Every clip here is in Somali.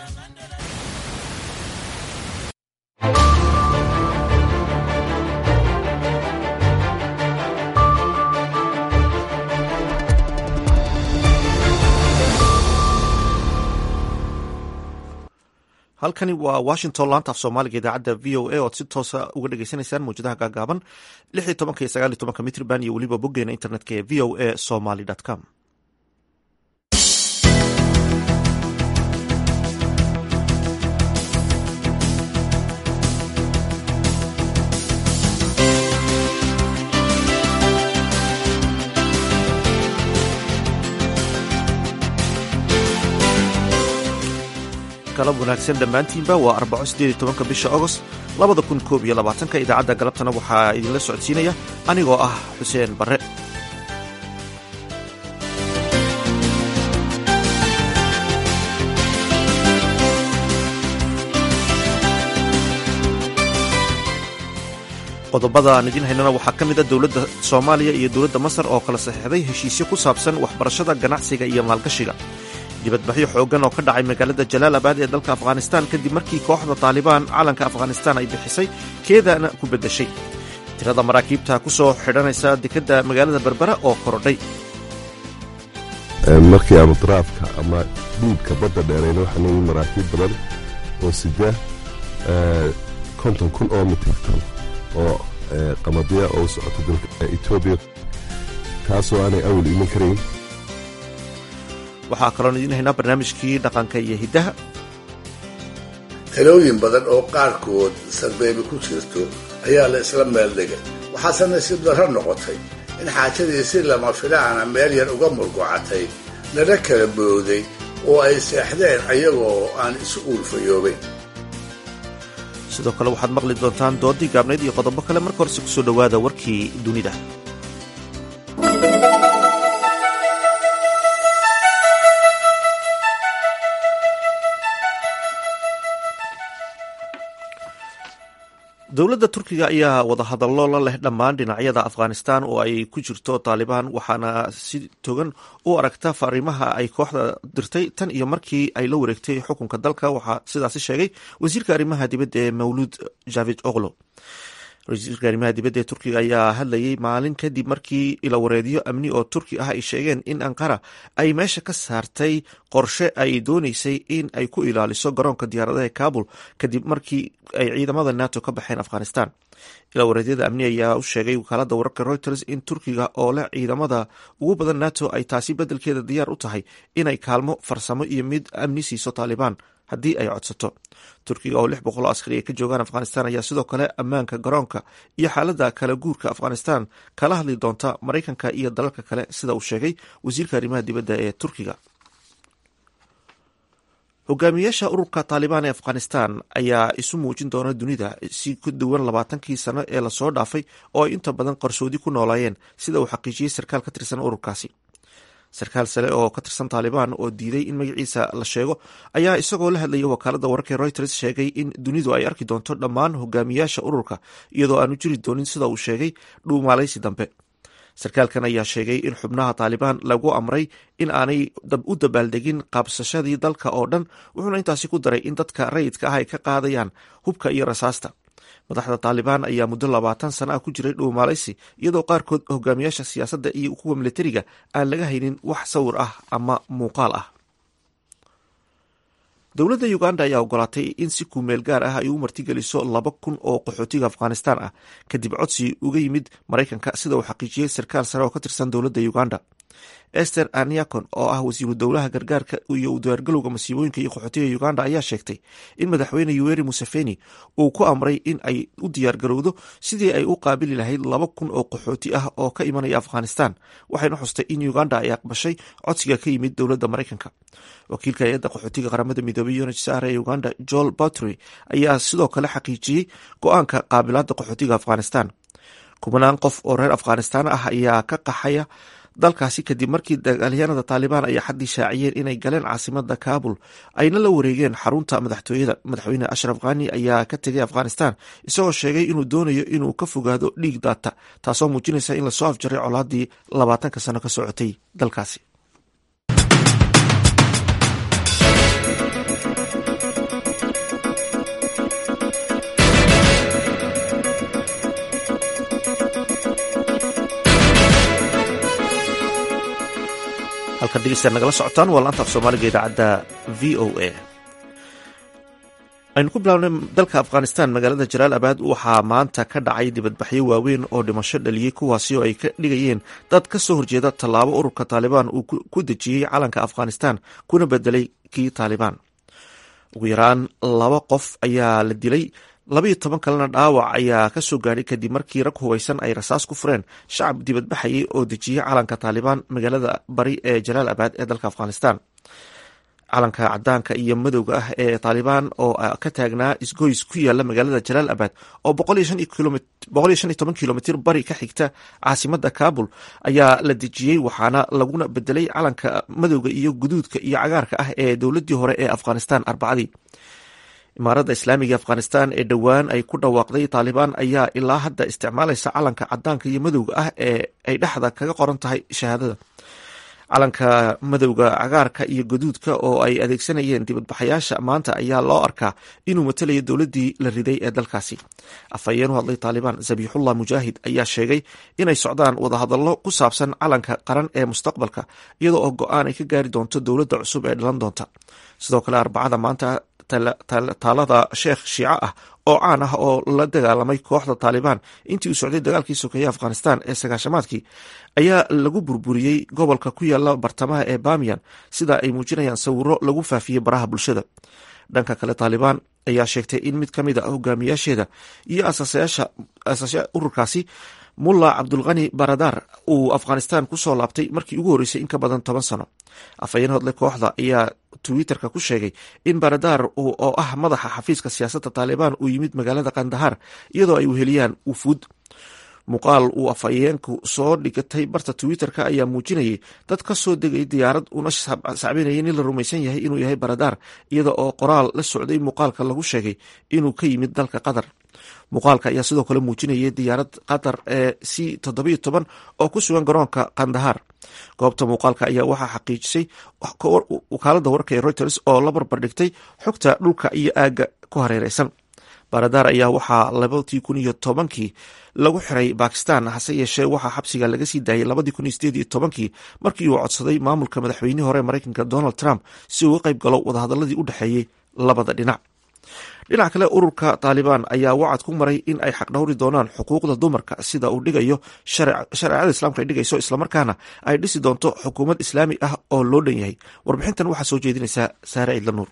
halkani waa washington laanta af soomaaliga idaacadda v o a oad si toosa uga dhegeysaneysaan mawjadaha gaagaaban lix iyo tobanka iyo sagaal iyo tobanka mitrban iyo weliba boggeena internetka ee v o a somaly com galab wanaagsan dhammaantiinba waa arbaco sideed iyo tobanka bisha agost labada kun koob iyo labaatanka idaacadda galabtana waxaa idinla socodsiinaya anigoo ah xuseen barre qodobada aan idiin haynana waxaa ka mid a dowladda soomaaliya iyo dowladda masar oo kala saxeixday heshiisyo ku saabsan waxbarashada ganacsiga iyo maalgashiga dibadbaxyo xooggan oo ka dhacay magaalada jalaalabad ee dalka afghanistan kadib markii kooxda taalibaan calanka afghanistan ay bixisay keedana ku beddeshay tirada maraakiibta ku soo xidhanaysa dekedda magaalada berbera oo korodhay markii aanu daraafka ama dhiibka badda dheerayna waxaa noo maraakiib badan oo sida konton kun oo mitirtan oo qamadya oo u socota dalka etoobiya taasoo aanay awal iman karayn waxaa kaloon idiin haynaa barnaamijkii dhaqanka iyo hiddaha talooyin badan oo qaarkood sarbeebi ku jirto ayaa la isla meel dhigay waxaase nasiib darro noqotay in xaajadii si lama filaana meel yar uga murgocatay lana kala booday oo ay seexdeen ayagoo aan isu uulfayoobayn sidoo kale waxaad maqli doontaan doodii gaabnayd iyo qodobo kale marka horese kusoo dhowaada warkii dunida dowladda turkiga ayaa wadahadallo la leh dhammaan dhinacyada afghanistan oo ay ku jirto taalibaan waxaana si togan u aragta fariimaha ay kooxda dirtay tan iyo markii ay la wareegtay xukunka dalka waxaa sidaasi sheegay wasiirka arrimaha dibadda ee mawluud javid oklo wasiirka arrimaha dibadda ee turkiga ayaa hadlayay maalin kadib markii ilawareedyo amni oo turki ah ay sheegeen in anqara ay meesha ka saartay qorshe ay dooneysay in ay ku ilaaliso garoonka diyaaradaha kabul kadib markii ay ciidamada nato ka baxeen afghanistan ilawareedyada amni ayaa u sheegay wakaalada wararka reuters in turkiga oo leh ciidamada ugu badan nato ay taasi beddelkeeda diyaar u tahay inay kaalmo farsamo iyo mid amni siiso taalibaan haddii ay codsato turkiga oo lix boqol oo askari ay ka joogaan afghanistan ayaa sidoo kale ammaanka garoonka iyo xaaladda kala guurka afghanistan kala hadli doonta maraykanka iyo dalalka kale sida uu sheegay wasiirka arrimaha dibadda ee turkiga hogaamiyaasha ururka taalibaan ee afghanistan ayaa isu muujin doona dunida si ku duwan labaatankii sano ee lasoo dhaafay oo ay inta badan qarsoodi ku noolaayeen sida uu xaqiijiyey sarkaal ka tirsan ururkaasi sarkaal sare oo ka tirsan taalibaan oo diiday in magaciisa la sheego ayaa isagoo la hadlayay wakaalada wararka reuters sheegay in dunidu ay arki doonto dhammaan hogaamiyaasha ururka iyadoo aanu jiri doonin sida uu sheegay dhuumaalaysi dambe sarkaalkan ayaa sheegay in xubnaha taalibaan lagu amray in aanay u dabaaldegin qaabsashadii dalka oo dhan wuxuuna intaasi ku daray in dadka rayidka ah ay ka qaadayaan hubka iyo rasaasta madaxda taalibaan ayaa muddo labaatan sana ah ku jiray dhuumaalaysi iyadoo qaarkood hogaamiyaasha siyaasadda iyo kuwa militariga aan laga haynin wax sawir ah ama muuqaal ah dowladda uganda ayaa ogolaatay in si kumeel gaar ah ay u martigeliso laba kun oo qaxootiga afghanistan ah kadib codsi uga yimid maraykanka sida uu xaqiijiyey sarkaal sare oo ka tirsan dowladda uganda ester aniakon oo ah wasiiru dowlaha gargaarka iyo udiyaargalowga masiibooyinka iyo qaxootiga uganda ayaa sheegtay in madaxweyne yuweri museveni uu ku amray in ay u diyaargarowdo sidii ay u qaabili lahayd laba kun oo qaxooti ah oo ka imanaya afghanistan waxayna xustay in uganda ay aqbashay codsiga ka yimid dowladda maraykanka wakiilka hay-adda qaxootiga qaramada midoobey unhcr ee uganda joel batry ayaa sidoo kale xaqiijiyey go-aanka qaabilaada qaxootiga afghanistan kubanaan qof oo reer afghanistan ah ayaa ka qaxaya dalkaasi kadib markii dagaalyahanada taalibaan ay xaddii shaaciyeen inay galeen caasimada kabul ayna la wareegeen xarunta madaxtooyada madaxweyne ashraf khani ayaa ka tegay afghanistan isagoo sheegay inuu doonayo inuu ka fogaado dhiig daata taasoo muujinaysa in lasoo afjaray colaadii labaatanka sano ka socotay dalkaasi halkan dhegeystayaal nagala socotaan waa laanta af soomaaliga idaacadda v o a aynu ku bilaabnay dalka afghanistan magaalada jalaal abaad waxaa maanta ka dhacay dibadbaxyo waaweyn oo dhimasho dhaliyey kuwaasi oo ay ka dhigayeen dad ka soo horjeeda tallaabo ururka taalibaan uu ku dejiyey calanka afghanistan kuna bedelay kii taalibaan ugu yaraan laba qof ayaa la dilay labayo toban kalena dhaawac ayaa ka soo gaadhay kadib markii rag hubaysan ay rasaas ku fureen shacab dibadbaxayay oo dejiyey calanka taalibaan magaalada bari ee jalaal abaad ee dalka afghanistan calanka cadaanka iyo madowga ah ee taalibaan oo ka taagnaa isgoys ku yaala magaalada jalaal abad oo kilomitr bari ka xigta caasimada kabul ayaa la dejiyey waxaana laguna bedelay calanka madowga iyo guduudka iyo cagaarka ah ee dowladii hore ee afghanistan arbacadii imaaradda islaamiga afghanistan ee dhowaan ay ku dhawaaqday taalibaan ayaa ilaa hadda isticmaalaysa calanka cadaanka iyo madowga ah ee ay dhexda kaga qoran tahay shahaadada calanka madowga cagaarka iyo gaduudka oo ay adeegsanayeen dibadbaxayaasha maanta ayaa loo arkaa inuu matalayo dowladii la riday ee dalkaasi afhayeen u hadlay taalibaan zabiixullah mujaahid ayaa sheegay inay socdaan wadahadallo ku saabsan calanka qaran ee mustaqbalka iyadoo oo go-aan ay ka gaari doonto dowladda cusub ee dhalan doonta sidoo kale arbacada maanta taalada sheekh shiico ah oo caan ah oo la dagaalamay kooxda taalibaan intii uu socday dagaalkii sokeeye afghanistan ee sagaashamaadkii ayaa lagu burburiyey gobolka ku yaala bartamaha ee bamiyan sida ay muujinayaan sawiro lagu faafiyey baraha bulshada dhanka kale taalibaan ayaa sheegtay in mid ka mid a hogaamiyaasheeda iyo asaasayaasha ururkaasi mulla cabdulkani baradar uu afghanistan kusoo laabtay markii ugu horreysay in ka badan toban sano afhayeen hodle kooxda ayaa twitterka ku sheegay in baradar oo ah madaxa xafiiska siyaasadda taalibaan uu yimid magaalada kandahar iyadoo ay weheliyaan wufuud muuqaal uu afhayeenku soo dhigatay barta twitterka ayaa muujinayay dad ka soo degay diyaarad una sacbinayay nin la rumaysan yahay inuu yahay baradar iyada oo qoraal la socday muuqaalka lagu sheegay inuu ka yimid dalka qatar muuqaalka ayaa sidoo kale muujinayay diyaarad qatar ee c toddobiyo toban oo ku sugan garoonka kandahar goobta muuqaalka ayaa waxaa xaqiijisay wakaalada warka ee reuters oo la barbar dhigtay xogta dhulka iyo aagga ku hareereysan baradar ayaa waxaa labadii kun iyo tobankii lagu xiray bakistan hase yeeshee waxaa xabsiga laga sii daayay labadii kun iyo sideed iyo tobankii markii uu codsaday maamulka madaxweynihii hore mareykanka donald trump si uu uga qayb galo wadahadaladii u dhexeeyey labada dhinac dhinac kale ururka taalibaan ayaa wacad ku maray in ay xaqdhowri doonaan xuquuqda dumarka sida uu dhigayo shareecada islaamka ay dhigayso islamarkaana ay dhisi doonto xukuumad islaami ah oo loo dhan yahay warbixintan waxaa soo jeedinaysaa saare ciidlanuur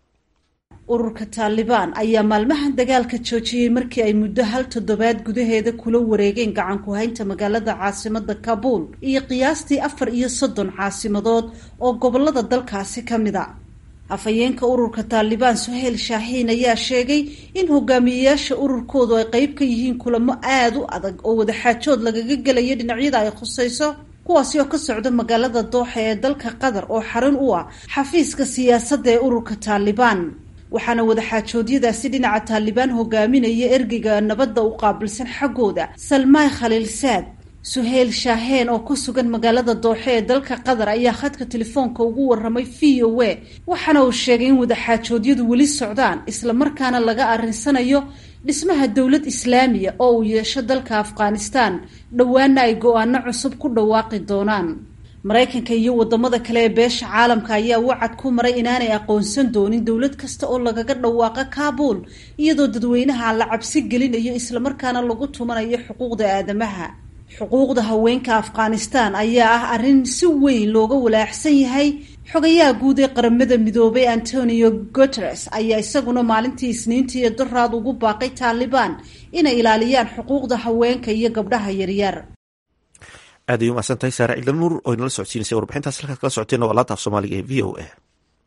ururka taalibaan ayaa maalmahan dagaalka joojiyey markii ay muddo hal toddobaad gudaheeda kula wareegeen gacan ku haynta magaalada caasimada kabuul iyo qiyaastii afar iyo soddon caasimadood oo gobolada dalkaasi ka mid a afhayeenka ururka taalibaan suheyl shaaxiin ayaa sheegay in hogaamiyeyaasha ururkoodu ay qeyb ka yihiin kulamo aada u adag oo wadaxaajood lagaga gelayo dhinacyada ay khusayso kuwaasi oo ka socda magaalada dooxa ee dalka qatar oo xarun u ah xafiiska siyaasadda ee ururka taalibaan waxaana wadaxaajoodyadaasi dhinaca taalibaan hogaaminaya ergeyga nabadda u qaabilsan xaggooda salmaay khaliilsaad suheyl shaaheen oo ku sugan magaalada dooxe ee dalka qatar ayaa khadka telefoonka ugu waramay v o a waxaana uu sheegay in wadaxaajoodyadu weli socdaan islamarkaana laga arrinsanayo dhismaha dowlad islaamiya oo uu yeesho dalka afghanistan dhowaana ay go-aano cusub ku dhawaaqi doonaan maraykanka iyo wadamada kale ee beesha caalamka ayaa wacad ku maray inaanay aqoonsan doonin dowlad kasta oo lagaga dhawaaqo kaabul iyadoo dadweynaha la cabsi gelinayo islamarkaana lagu tumanayo xuquuqda aadamaha xuquuqda haweenka afghanistan ayaa ah arrin si weyn looga walaaxsan yahay xogayaha guud ee qaramada midoobay antonio guteres ayaa isaguna maalintii isniintii ee daraad ugu baaqay taalibaan inay ilaaliyaan xuquuqda haweenka iyo gabdhaha yaryar aad ay umahadsan tahay saare ciidla nuur oo inala socodsiinaysa warbixintaas halkaad kala socoteenna waa laanta af soomaaliga ee v o a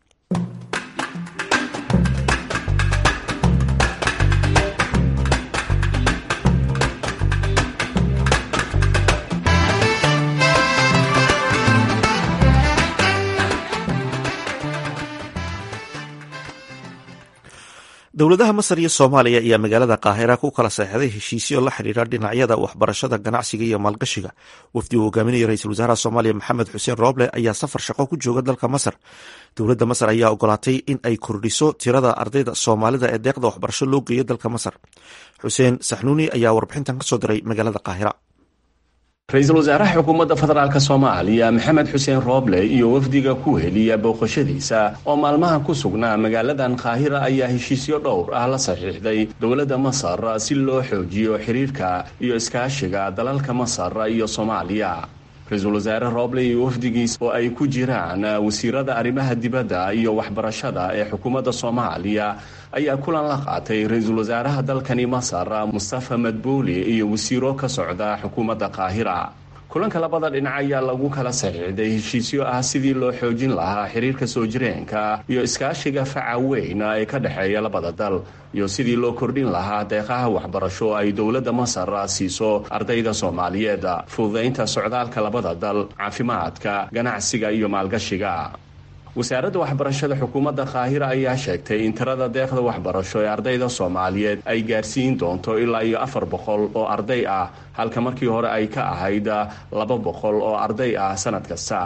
dowladaha masar iyo soomaaliya ayaa magaalada qaahira ku kala seexday heshiisyo la xiriira dhinacyada waxbarashada ganacsiga iyo maalgashiga wafdi uu hogaaminaya ra-iisul wasaaraha soomaaliya maxamed xuseen rooble ayaa safar shaqo ku jooga dalka masar dowladda masar ayaa ogolaatay in ay kordhiso tirada ardayda soomaalida ee deeqda waxbarasho loo geeyo dalka masar xuseen saxnuuni ayaa warbixintan kasoo diray magaalada qaahira ra-iisul wasaaraha xukuumadda federaalk soomaaliya maxamed xuseen rooble iyo wafdiga ku heliya booqashadiisa oo maalmaha ku sugnaa magaaladan qaahira ayaa heshiisyo dhowr ah la saxiixday dowladda masar si loo xoojiyo xiriirka iyo iskaashiga dalalka masar iyo soomaaliya ra-iisul wasaare rooble iyo wafdigiis oo ay ku jiraan wasiirada arrimaha dibadda iyo waxbarashada ee xukuumadda soomaaliya ayaa kulan la qaatay ra-iisul wasaaraha dalkani masar mustafa madbuuli iyo wasiiro ka socda xukuumadda qaahira kulanka labada dhinac ayaa lagu kala saxiixday heshiisyo ah sidii loo xoojin lahaa xiriirka soo jireenka iyo iskaashiga faca weyn ee ka dhexeeya labada dal iyo sidii loo kordhin lahaa deeqaha waxbarasho ay dowladda masar siiso ardayda soomaaliyeed fududaynta socdaalka labada dal caafimaadka ganacsiga iyo maalgashiga wasaaradda waxbarashada xukuumadda qaahira ayaa sheegtay in tirada deeqda waxbarasho ee ardayda soomaaliyeed ay gaarsiin doonto ilaa iyo afar boqol oo arday ah halka markii hore ay ka ahayd laba boqol oo arday ah sanad kasta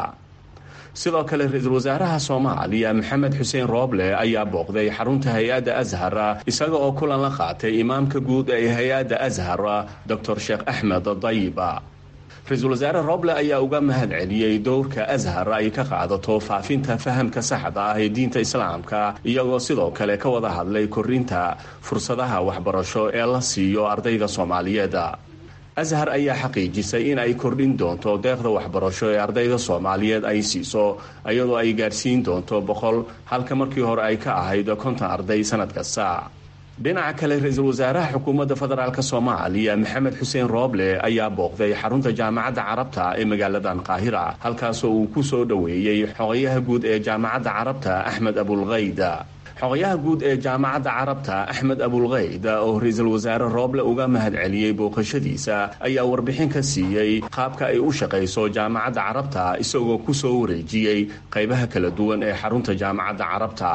sidoo kale ra-iisul wasaaraha soomaaliya maxamed xuseen rooble ayaa booqday xarunta hay-adda ashar isaga oo kulan la qaatay imaamka guud ee hay-adda ashar doctor sheekh axmed dayiba ra-iisul wasaare roble ayaa uga mahad celiyey dowrka ashar ay ka qaadato faafinta fahamka saxda ah ee diinta islaamka iyagoo sidoo kale ka wada hadlay korinta fursadaha waxbarasho ee la siiyo ardayda soomaaliyeed ashar ayaa xaqiijisay in ay kordhin doonto deeqda waxbarasho ee ardayda soomaaliyeed ay siiso iyadoo ay gaarsiin doonto boqol halka markii hore ay ka ahayd konton arday sanad kasta dhinaca kale ra-iisul wasaaraha xukuumadda federaalk soomaaliya maxamed xuseen rooble ayaa booqday xarunta jaamacadda carabta ee magaaladan qaahira halkaasoo uu ku soo dhoweeyey xogayaha guud ee jaamacadda carabta axmed abulkayd xogayaha guud ee jaamacadda carabta axmed abulkayd oo ra-iisul wasaare rooble uga mahad celiyey booqashadiisa ayaa warbixin ka siiyey qaabka ay u shaqayso jaamacadda carabta isagoo ku soo wareejiyey qaybaha kala duwan ee xarunta jaamacadda carabta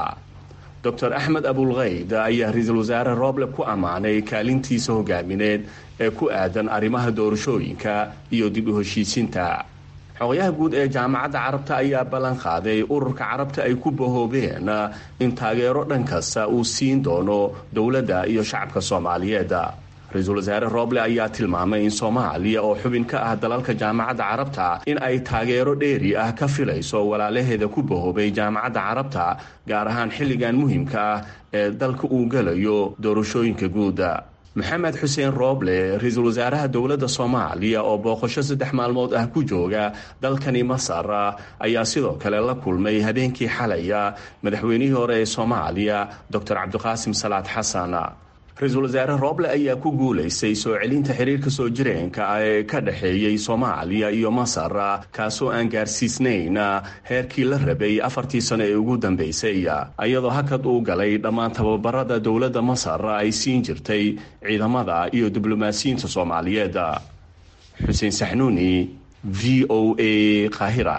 dor axmed abulkayd ayaa ra-iisul wasaare rooble ku ammaanay kaalintiisa hogaamineed ee ku aadan arrimaha doorashooyinka iyo dib u heshiisinta xogayaha guud ee jaamacadda carabta ayaa ballan qaaday ururka carabta ay ku bahoobeen in taageero dhan kasta uu siin doono dowladda iyo shacabka soomaaliyeed ra-iisul wasaare rooble ayaa tilmaamay in soomaaliya oo xubin ka ah dalalka jaamacadda carabta in ay taageero dheeri ah ka filayso walaalaheeda ku bahoobay jaamacadda carabta gaar ahaan xilligan muhiimka ah ee dalka uu gelayo doorashooyinka guuda maxamed xuseen rooble ra-iisul wasaaraha dowladda soomaaliya oo booqasho saddex maalmood ah ku jooga dalkani masar ayaa sidoo kale la kulmay habeenkii xalaya madaxweynihii hore ee soomaaliya doctor cabdiqaasim salaad xasan ra-iisul wasaare rooble ayaa ku guulaystay soo celinta xiriirka soo jireenka ah ee ka dhexeeyey soomaaliya iyo masar kaasoo aan gaarsiisnayn heerkii la rabay afartii sano ee ugu dambeysay iyadoo hakad uu galay dhammaan tababarada dowladda masar ay siin jirtay ciidamada iyo diblomaasiyiinta soomaaliyeed xuseen saxnuuni v o a qaahira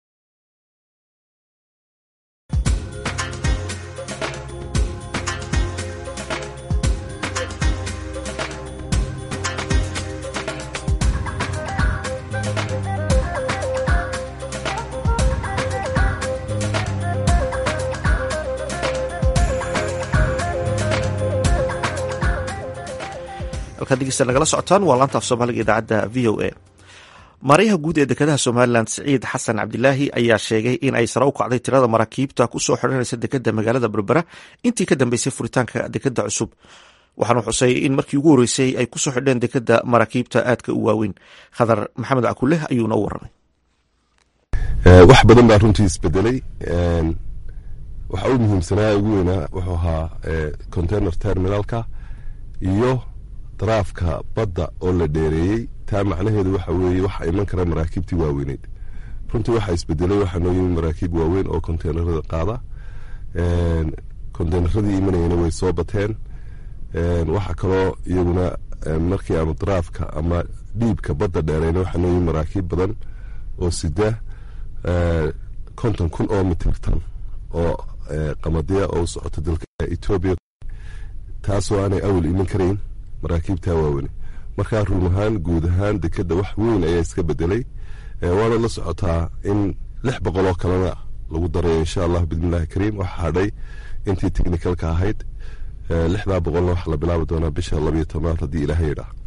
nagala socotaan waa laanta af soomaaliga idaacadda v o a maaryaha guud ee dekedaha somalilan siciid xasan cabdilaahi ayaa sheegay in ay sare u kacday tirada maraakiibta kusoo xiranaysa dekeda magaalada berbera intii ka dambeysay furitaanka dekeda cusub waxaanu xusay in markii ugu horreysay ay kusoo xidheen dekeda maraakiibta aadka u waaweyn khadar maxamed cakuleh ayuuna u waramay wax badan baa runtii isbedelay waxa u muhiimsanaa ugu weynaa wuxuu ahaa container terminalka iyo daraafka badda oo la dheereeyey taa macnaheedu waxa weeye waxa iman kara maraakiibtii waaweyneyd runtii waxaa isbedelay waxaa noo yimid maraakiib waaweyn oo konteynerada qaada konteyneradii imanayana way soo bateen waxa kaloo iyaguna markii aanu daraafka ama dhiibka badda dheereyna waxaa noo yimid maraakiib badan oo sida konton kun oo mitirtan oo qamadiya oo u socota dalka etoobiya taasoo aanay awal iman karayn maraakiibtaa waaweyne markaa run ahaan guud ahaan dekeda wax weyn ayaa iska bedelay waana la socotaa in lix boqol oo kalena lagu darayo insha allah bismillahi kariim waxa hadhay intii technicalka ahayd lixdaa boqolna waxaa la bilaabi doonaa bisha labayo tobnaad haddii ilaaha yidhaah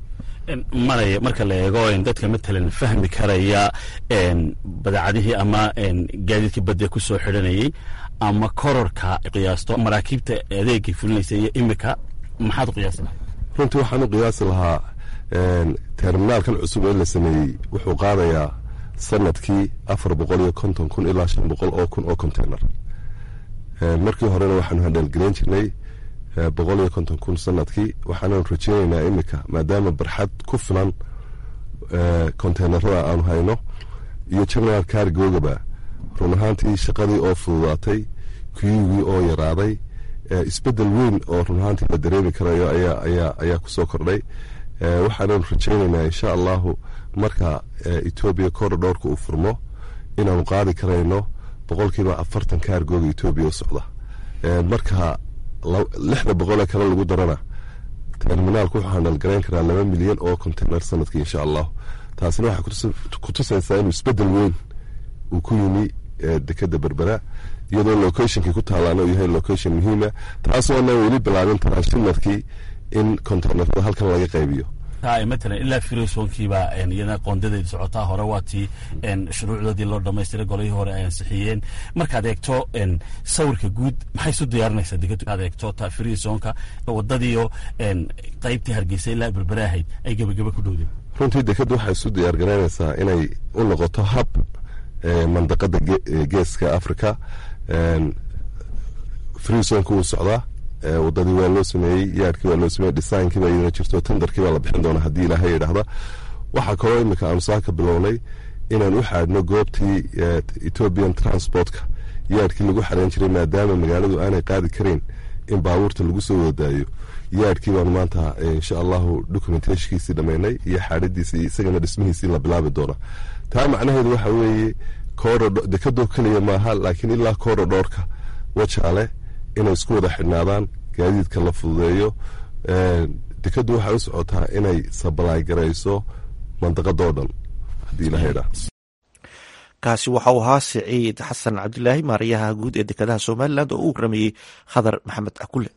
maraya marka la eego dadka matalan fahmi karaya badeecadihii ama gaadiidkii badda ku soo xidhanayay ama kororka qiyaasto maraakiibta adeegay fulinaysa iyo imika maxaad u qiyaasi lahay runtii waxaan u qiyaasi lahaa terminaalkan cusub ee la sameeyey wuxuu qaadayaa sanadkii afar boqol iyo konton kun ilaa shan boqol oo kun oo container markii horena waxaanu handhalgelayn jirnay boqol iyo konton kun sanadkii waxaananu rajeyneynaa imika maadaama barxad ku filan containerada aanu hayno iyo general cargogaba run ahaantii shaqadii oo fududaatay kuyugii oo yaraaday isbedel weyn oo run ahaantii la dareemi karayo ayaa kusoo kordhay waxaananu rajeyneynaa insha allahu marka etoobiya korodhoorka uu furmo inaanu qaadi karayno boqolkiiba afartan kaargooga etoobiya u socda marka lixda boqolee kale lagu darana terminaalku wuxuu handhalgarayn karaa laba milyan oo container sanadkii insha allahu taasina waxay kutusaysaa inuu isbedel weyn uu ku yimi dekeda berbera iyadoo locationkii ku taalaana uu yahay location muhiima taasoona weli bilaabin transhimarkii in containerada halkan laga qaybiyo matalan ilaa firosoonkiibaa iyadana qoondadeedi socotaa hore waa tii shuruucdoodii loo dhamaystiray golihii hore ay ansixiyeen markaad eegto sawirka guud maxay isu diyaarinaysaa dekadu aad eegto ta firosoonka wadadiiyo qaybtii hargeysa ilaa berbere ahayd ay gebageba ku dhowdeen runtii dekadu waxay isu diyaar garaynaysaa inay u noqoto hab mandaqada geeska africa firosoonka wuu socdaa wadadii waa loo sameeyey yaadhkii waa loo sameeyey dhisaankii baa iyadana jirto tendarkii baa la bixin doona haddii ilaahay yidhaahda waxaa kaloo imika aanu saa ka bilownay inaan u xaadhno goobtii ethoobian transportka yaadhkii lagu xarayn jiray maadaama magaaladu aanay qaadi kareyn in baabuurta lagu soo wadaayo yaadhkii baanu maanta insha allahu documentashkiisii dhammaynay iyo xaadhadiisii isagana dhismihiisii la bilaabi doona taa macnaheedu waxa weeye dekadoo keliya maaha laakiin ilaa korodhoorka wajaale inay isku wada xidhnaadaan gaadiidka la fududeeyo dekadu waxay u socotaa inay sabalaay garayso mandaqadoo dhan haddii ilaha idhaa kaasi waxa uu ahaa siciid xasan cabdilaahi maarayaha guud ee dekadaha somalilan oo u waramayey khadar maxamed akule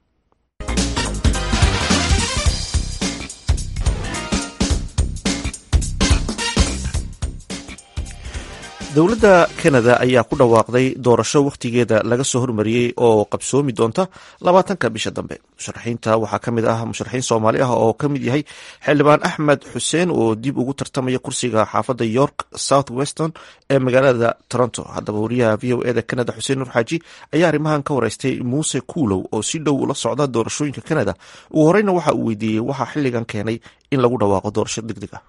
dowladda kanada ayaa ku dhawaaqday doorasho wakhtigeeda laga soo hormariyey oo qabsoomi doonta labaatanka bisha dambe musharaxiinta waxaa ka mid ah musharaxiin soomaali ah oo ka mid yahay xildhibaan axmed xuseen oo dib ugu tartamaya kursiga xaafadda york south weston ee magaalada toronto haddaba wariyaha v o eda canada xuseen nur xaaji ayaa arrimahan ka wareystay muuse kuulow oo si dhow ula socda doorashooyinka canada ugu horeyna waxa uu weydiiyey waxaa xilligan keenay in lagu dhawaaqo doorasho deg deg ah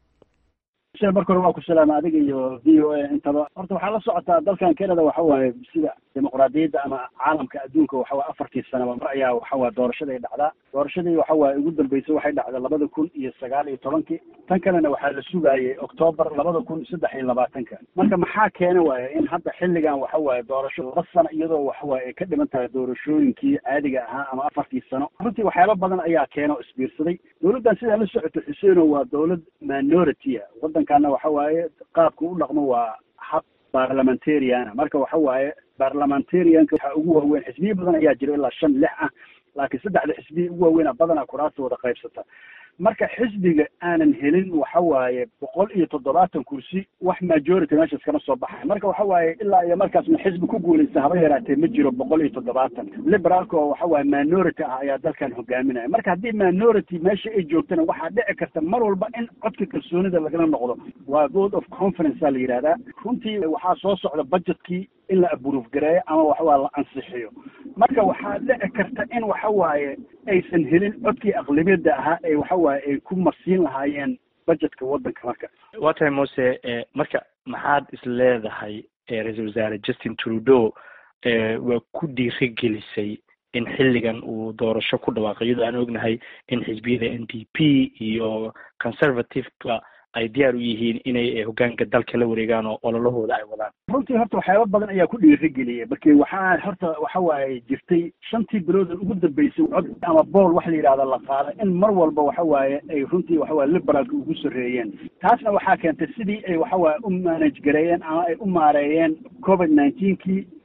marka hore waa ku salaama adiga iyo v o a intaba horta waxaa la socotaa dalkan canada waxa waaye sida dimuqraadiyadda ama caalamka adduunka waxa waye afartii sanaba mar ayaa waxa waye doorashaday dhacdaa doorashadii waxa waaye ugu dambeysay waxay dhacday labada kun iyo sagaal iyo tobankii tan kalena waxaa la sugaayay octoobar labada kun saddex iyo labaatanka marka maxaa keena waaye in hadda xilligan waxa waaye doorasho laba sano iyadoo waxa waaye ay ka dhiman tahay doorashooyinkii caadiga ahaa ama afartii sano runtii waxyaaba badan ayaa keena oo isbiirsaday dowladdan sidaa la socoto xuseeno waa dowlad minority a waddankana waxa waaye qaabka u dhaqmo waa hab parliamentariana marka waxa waaye parliamentarianka waxaa ugu waaweyn xisbiya badan ayaa jira ilaa shan lix ah laakiin saddexda xisbiya ugu waaweyn badanaa kuraasta wada qaybsata marka xisbiga aanan helin waxa waaye boqol iyo toddobaatan kursi wax majority meeshaas kama soo baxay marka waxa waaye ilaa iyo markaasna xisbi ku guulaysta haba yaraatee ma jiro boqol iyo toddobaatan liberaalka oo waxa waaye minority ah ayaa dalkan hogaaminaya marka haddii minority meesha ay joogtana waxaa dhici karta mar walba in codka kalsoonida lagala noqdo waa vote of conference a la yidhahdaa runtii waxaa soo socda budgetkii in la aburuuf gareeyo ama waxawaa la ansixiyo marka waxaa dhici karta in waxa waaye aysan helin codkii aqlabiyadda ahaa ee waxa waaye ay ku marsiin lahaayeen budgetka waddanka marka waa tahay muse marka maxaad is leedahay ra-iisul wasaare justin trudeau waa ku dhiiri gelisay in xilligan uu doorasho ku dhawaaqo iyadoo aan ognahay in xisbiyada n d p iyo conservativeka ay diyaar u yihiin inay hogaanka dalka la wareegaan oo ololahooda ay wadaan runtii horta waxyaaba badan ayaa ku dhiirigeliyay marki waxaa horta waxa waaye jirtay shantii bilood ugu dambeysay cod ama bool wax la yidhahda la qaada in mar walba waxa waaye ay runtii waxa waaye liberaalka ugu soreeyeen taasna waxaa keentay sidii ay waxa waaye u manage gareeyeen ama ay u maareeyeen covid nineteenkii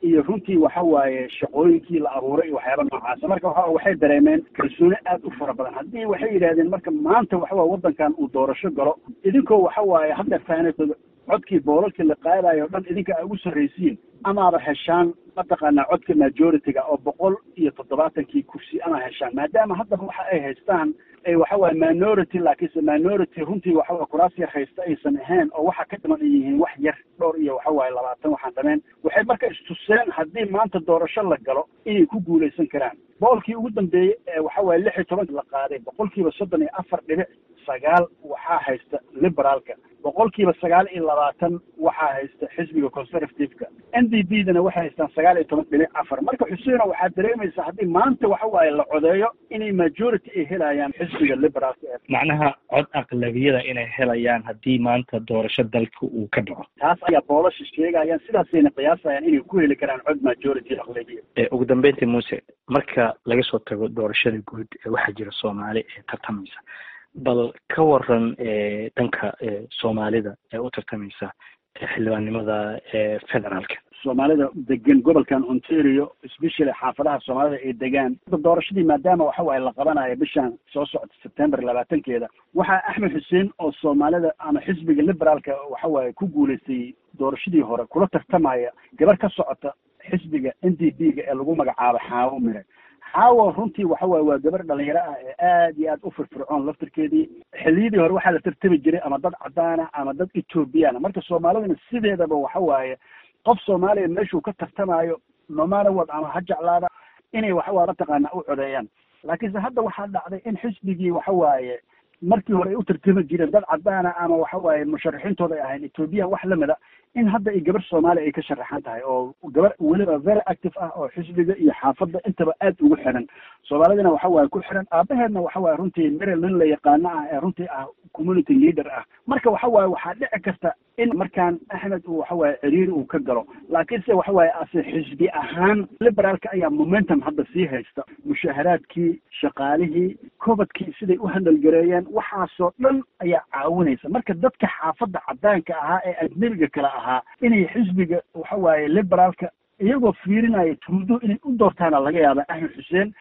iyo runtii waxa waaye shaqooyinkii la abuuray iyo waxyaaba noocaasa marka waxa waxay dareemeen kalsooni aad u fara badan haddii waxay yidhahdeen marka maanta waxa waye waddankan uu doorasho galo idinkoo waxa waaye hadda fahanatooda codkii boolalkii la qaadayo o dhan idinka ay ugu sarraysiin amaaba heshaan mataqaanaa codka majority-ga oo boqol iyo toddobaatankii kursi ama heshaan maadaama haddaba waxa ay haystaan ay waxa waaye minority laakiinse minority runtii waxa waye kuraas yar haysta aysan ahayn oo waxa ka dhiman ay yihiin wax yar dhowr iyo waxa waaye labaatan waxaan dhameen waxay marka istuseen haddii maanta doorasho la galo inay ku guulaysan karaan boolkii ugu dambeeyey ee waxa waaye lix iyo tobanka la qaaday boqolkiiba soddon iyo afar dhibic sagaal waxaa haysta liberaalka boqolkiiba sagaal iyo labaatan waxaa haysta xisbiga conservative-ka n d b dana waxay haystaan sagaal iyo toban dhibic afar marka xuseeno waxaad dareemaysaa haddii maanta waxa waaye la codeeyo inay majority ay helayaan xisbiga liberaalka ee macnaha cod aqlabiyada inay helayaan haddii maanta doorasho dalka uu ka dhaco taas ayaa boolasha sheegayaan sidaasayna qiyaasayaan inay ku heli karaan cod majority aqlabiya ugu dambeyntii muuse marka laga soo tago doorashada guud ee waxaa jira soomaali ee tartamaysa bal ka waran dhanka soomaalida ee u tartamaysa xildhibaannimada ee federaalka soomaalida degan gobolkan ontario especially xaafadaha soomaalida ay degaan doorashadii maadaama waxa waaye la qabanayo bishan soo socota september labaatankeeda waxaa axmed xuseen oo soomaalida ama xisbiga liberaalka waxa waaye ku guulaystay doorashadii hore kula tartamaya gabar ka socota xisbiga n d b ga ee lagu magacaabo xaawo mire xaawo runtii waxa waaye waa gabar dhalinyaro ah ee aad iyo aad u firfircoon laftirkeedii xilliyadii hore waxaa la tartami jiray ama dad cadaana ama dad ethoobiyaana marka soomaalidana sideedaba waxa waaye qof soomaaliya meeshuu ka tartamayo nomanawad ama ha jeclaada inay waxawaa mataqaana u codeeyaan laakiinse hadda waxaa dhacday in xisbigii waxa waaye markii hore ay u tartami jireen dad cadaana ama waxa waaye musharaxiintooda ay ahayn ethoobiyan wax lamida in hadda ay gabar soomaaliya ay ka sharaxan tahay oo gabar weliba very active ah oo xisbiga iyo xaafadda intaba aad ugu xiran soomaalidina waxa waaye ku xiran aabaheedna waxa waaye runtii merel nin la yaqaano ah ee runtii ah community leader ah marka waxa waaye waxaa dhici karta in markaan axmed uu waxa waaye ciriiri uu ka galo laakiinse waxa waaye ase xisbi ahaan liberaalka ayaa momentum hadda sii haysta mushaharaadkii shaqaalihii cobadkii siday u handalgareeyeen waxaasoo dhan ayaa caawinaysa marka dadka xaafadda cadaanka ahaa ee ajnebiga kale ahaa inay xisbiga waxa waaye liberaalka iyagoo fiirinaya tuudo inay u doortaana laga yaaba axmed xuseen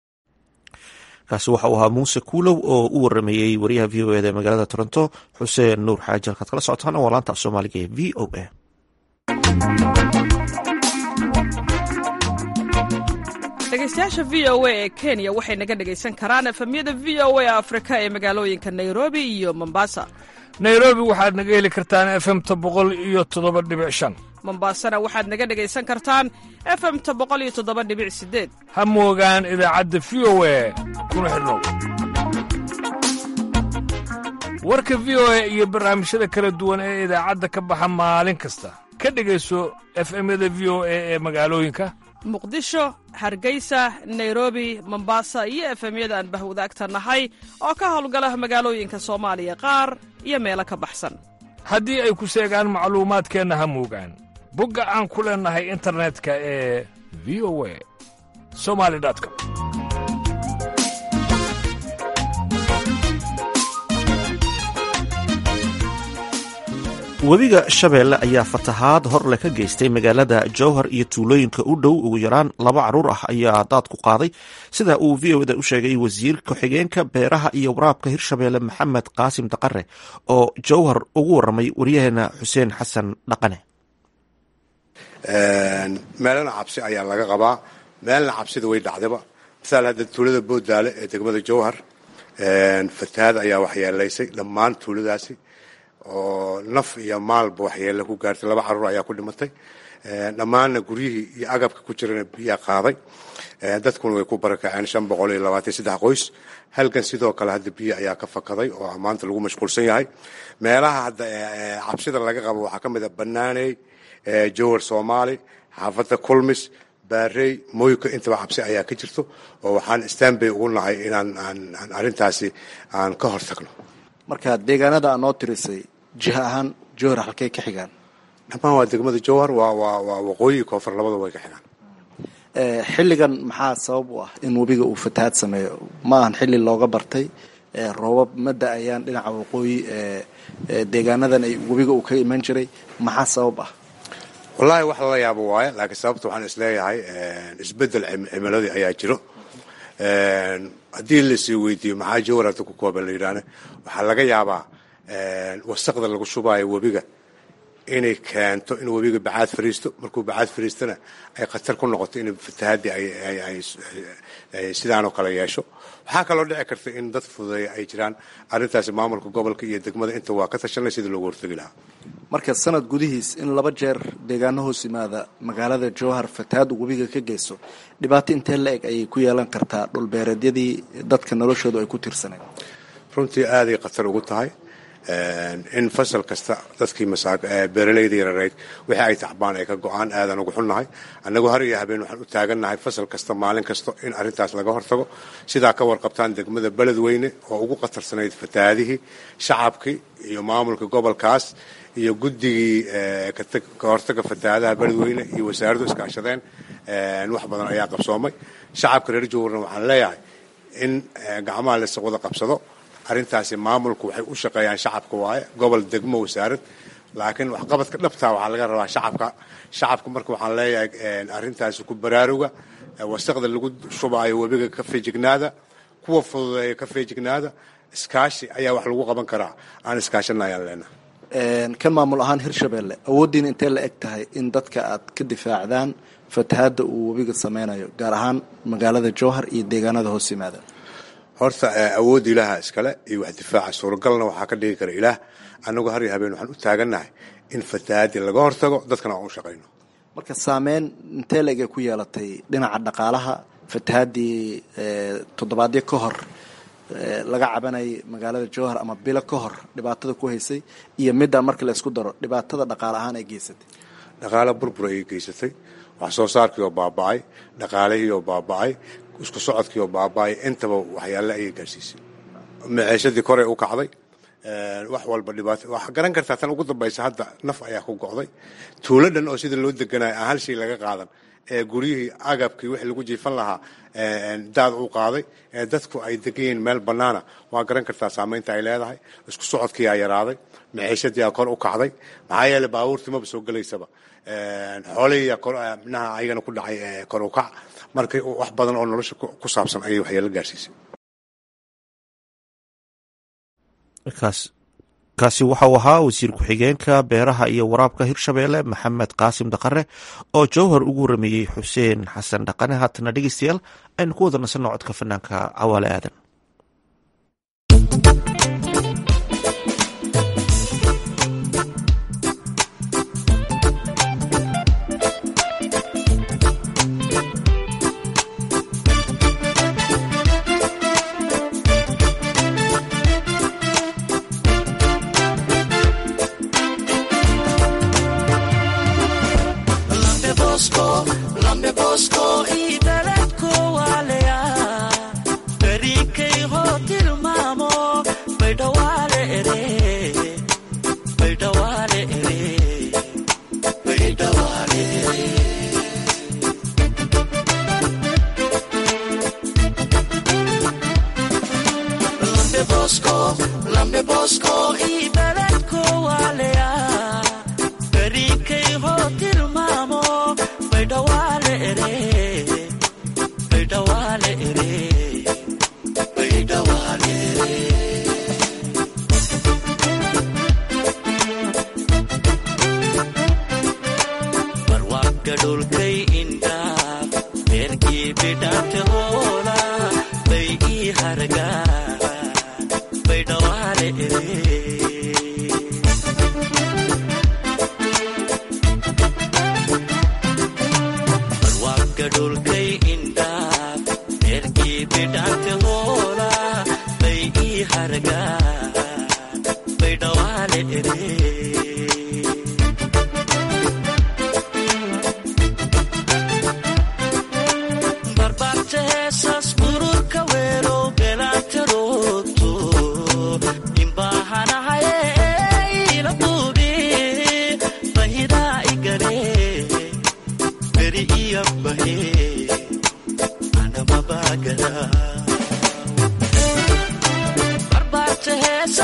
kaasi waxa uu ahaa muuse kuulow oo u warameeyey wariyaha v o eda ee magaalada toronto xuseen nuur xaaji halkaad kala socotaana waa laanta af soomaaliga ee v o a dhegeystayaasha v o a ee kenya waxay naga dhegaysan karaan efemyada v o a afrika ee magaalooyinka nairobi iyo mombasa nairobi waxaad naga heli kartaan efemta boqol iyo toddoba dhibic shan mombasana waxaad naga dhegaysan kartaan efemta boqol iyo toddoba dhibic sideed ha moogaan idaacadda v o a kuna xidhnow warka v o a iyo barnaamijyada kala duwan ee idaacadda ka baxa maalin kasta ka dhegayso efemyada v o a ee magaalooyinka muqdisho hargeysa nairobi mombasa iyo efemyada aan bahwadaagta nahay oo ka howlgala magaalooyinka soomaaliya qaar iyo meelo ka baxsan haddii ay ku seegaan macluumaadkeenna ha moogaan bogga aan ku leennahay internetka ee v o a somali com webiga shabeelle ayaa fatahaad horle ka geystay magaalada jowhar iyo tuulooyinka u dhow ugu yaraan laba caruur ah ayaa daad ku qaaday sida uu v o da u sheegay wasiir ku-xigeenka beeraha iyo waraabka hirshabeelle maxamed qaasim daqare oo jowhar ugu waramay waryaheena xuseen xasan dhaqane meelana cabsi ayaa laga qabaa meelna cabsida way dhacdaba masaal hadda tuulada boodaale ee degmada jowhar fatahaad ayaa waxyeelaysay dhammaan tuuladaasi oo naf iyo maalba waxyeelle ku gaartay laba caruur ayaa ku dhimatay dhammaanna guryihii iyo agabka ku jirana biyaa qaaday dadkuna way ku barakaceen shan boqol iyo labaatan saddex qoys halkan sidoo kale hadda biyo ayaa ka fakaday oo maanta lagu mashquulsan yahay meelaha hadda cabsida laga qabo waxaa ka mid a banaaney jowhar soomaali xaafadda kulmis baarey mooyka intaba cabsi ayaa ka jirto oo waxaan stanbay ugu nahay inaan aan arrintaasi aan ka hortagno marka deegaanada aa noo tirisay jiha ahaan jowhar halkay ka xigaan dhammaan waa degmada jowhar waa waa waa waqooyi koonfur labadaba way ka xigaan xilligan maxaa sabab u ah in webiga uu fatahaad sameeyo ma ahan xilli looga bartay roobab ma da-ayaan dhinaca waqooyi deegaanadan ay webiga uu ka iman jiray maxaa sabab ah wallaahi wax lala yaabo waaye laakiin sababta waxaan isleeyahay isbeddel cimiladii ayaa jiro haddii lasii weydiiyo maxaa jawar hadda ku kooban la yidhaahne waxaa laga yaabaa wasaqda lagu shubaayo webiga inay keento in webiga bacaad fariisto markuu bacaad fariistana ay khatar ku noqoto in fatahaadii ay sidaanoo kale yeesho waxaa kaloo dhici karta in dad fududeeya ay jiraan arrintaasi maamulka gobolka iyo degmada inta waa ka tashanay sidii loogu hortegi lahaa marka sanad gudihiis in laba jeer deegaano hoos yimaada magaalada jowhar fatahaaddu webiga ka geyso dhibaato intee la eg ayay ku yeelan kartaa dhulbeereedyadii dadka noloshoodu ay ku tiirsaneen runtii aaday khatar ugu tahay in fasal kasta dadkii beeralayda yarareyd wixii ay tacbaan ay ka go-aan aadan ugu xunnahay annagu har iyo habeen waxaan u taagannahay fasal kasta maalin kasta in arrintaas laga hortago sidaa ka warqabtaan degmada beledweyne oo ugu khatarsanayd fatahaadihii shacabkii iyo maamulka gobolkaas iyo guddigii ka hortaga fatahaadaha beledweyne iyo wasaaraddu iskaashadeen wax badan ayaa qabsoomay shacabka reer jowharna waxaan leeyahay in gacmaha lasa wada qabsado arrintaasi maamulku waxay u shaqeeyaan shacabka waaye gobol degmo wasaarad laakiin waxqabadka dhabtaa waxaa laga rabaa shacabka shacabka marka waxaan leeyahay arrintaasi ku baraaruga wasaqda lagu shubaayo webiga ka feejignaada kuwa fududeeya ka feejignaada iskaashi ayaa wax lagu qaban karaa aan iskaashana ayaan leenahay kan maamul ahaan hirshabelle awooddiina intee la eg tahay in dadka aad ka difaacdaan fatahaadda uu webiga sameynayo gaar ahaan magaalada jowhar iyo deegaanada hoos yimaada horta awoodda ilaaha iskale iyo wax difaaca suuragalna waxaa ka dhigi kara ilaah annagu har iyo habeen waxaan u taagannahay in fatahaaddii laga hortago dadkana aan u shaqayno marka saameyn intee la eg ay ku yeelatay dhinaca dhaqaalaha fatahaaddii toddobaadyo ka hor laga cabanayay magaalada jowhar ama bilo ka hor dhibaatada ku haysay iyo middaa marka la isku daro dhibaatada dhaqaale ahaan ay geysatay dhaqaale burbur ayay geysatay wax soo saarkii oo baaba'ay dhaqaalihii oo baaba'ay isku socodkii oo baaba'ay intaba waxyaale ayay gaarsiisay maciishadii koray u kacday wax walba dhibaato waxaa garan kartaa tan ugu dambaysa hadda naf ayaa ku go'day tuulo dhan oo sida loo deganayo aan hal shay laga qaadan ee guryihii agabkii wixii lagu jiifan lahaa daad u qaaday ee dadku ay degan yihiin meel bannaana waa garan kartaa saamaynta ay leedahay isku socodkii aa yaraaday maciishadii aa kor u kacday maxaa yeeley baabuurtii maba soo gelaysaba xoolihii mnaha ayagana ku dhacay kor u kac marka wax badan oo nolosha ku saabsan ayay waxyeelo gaarsiisay kaasi waxa uu ahaa wasiir ku-xigeenka beeraha iyo waraabka hirshabeelle maxamed qaasim dhaqare oo jowhar ugu warameeyey xuseen xasan dhaqane haatana dhegeystayaal aynu ku wada nasanno codka fanaanka cawaale aadan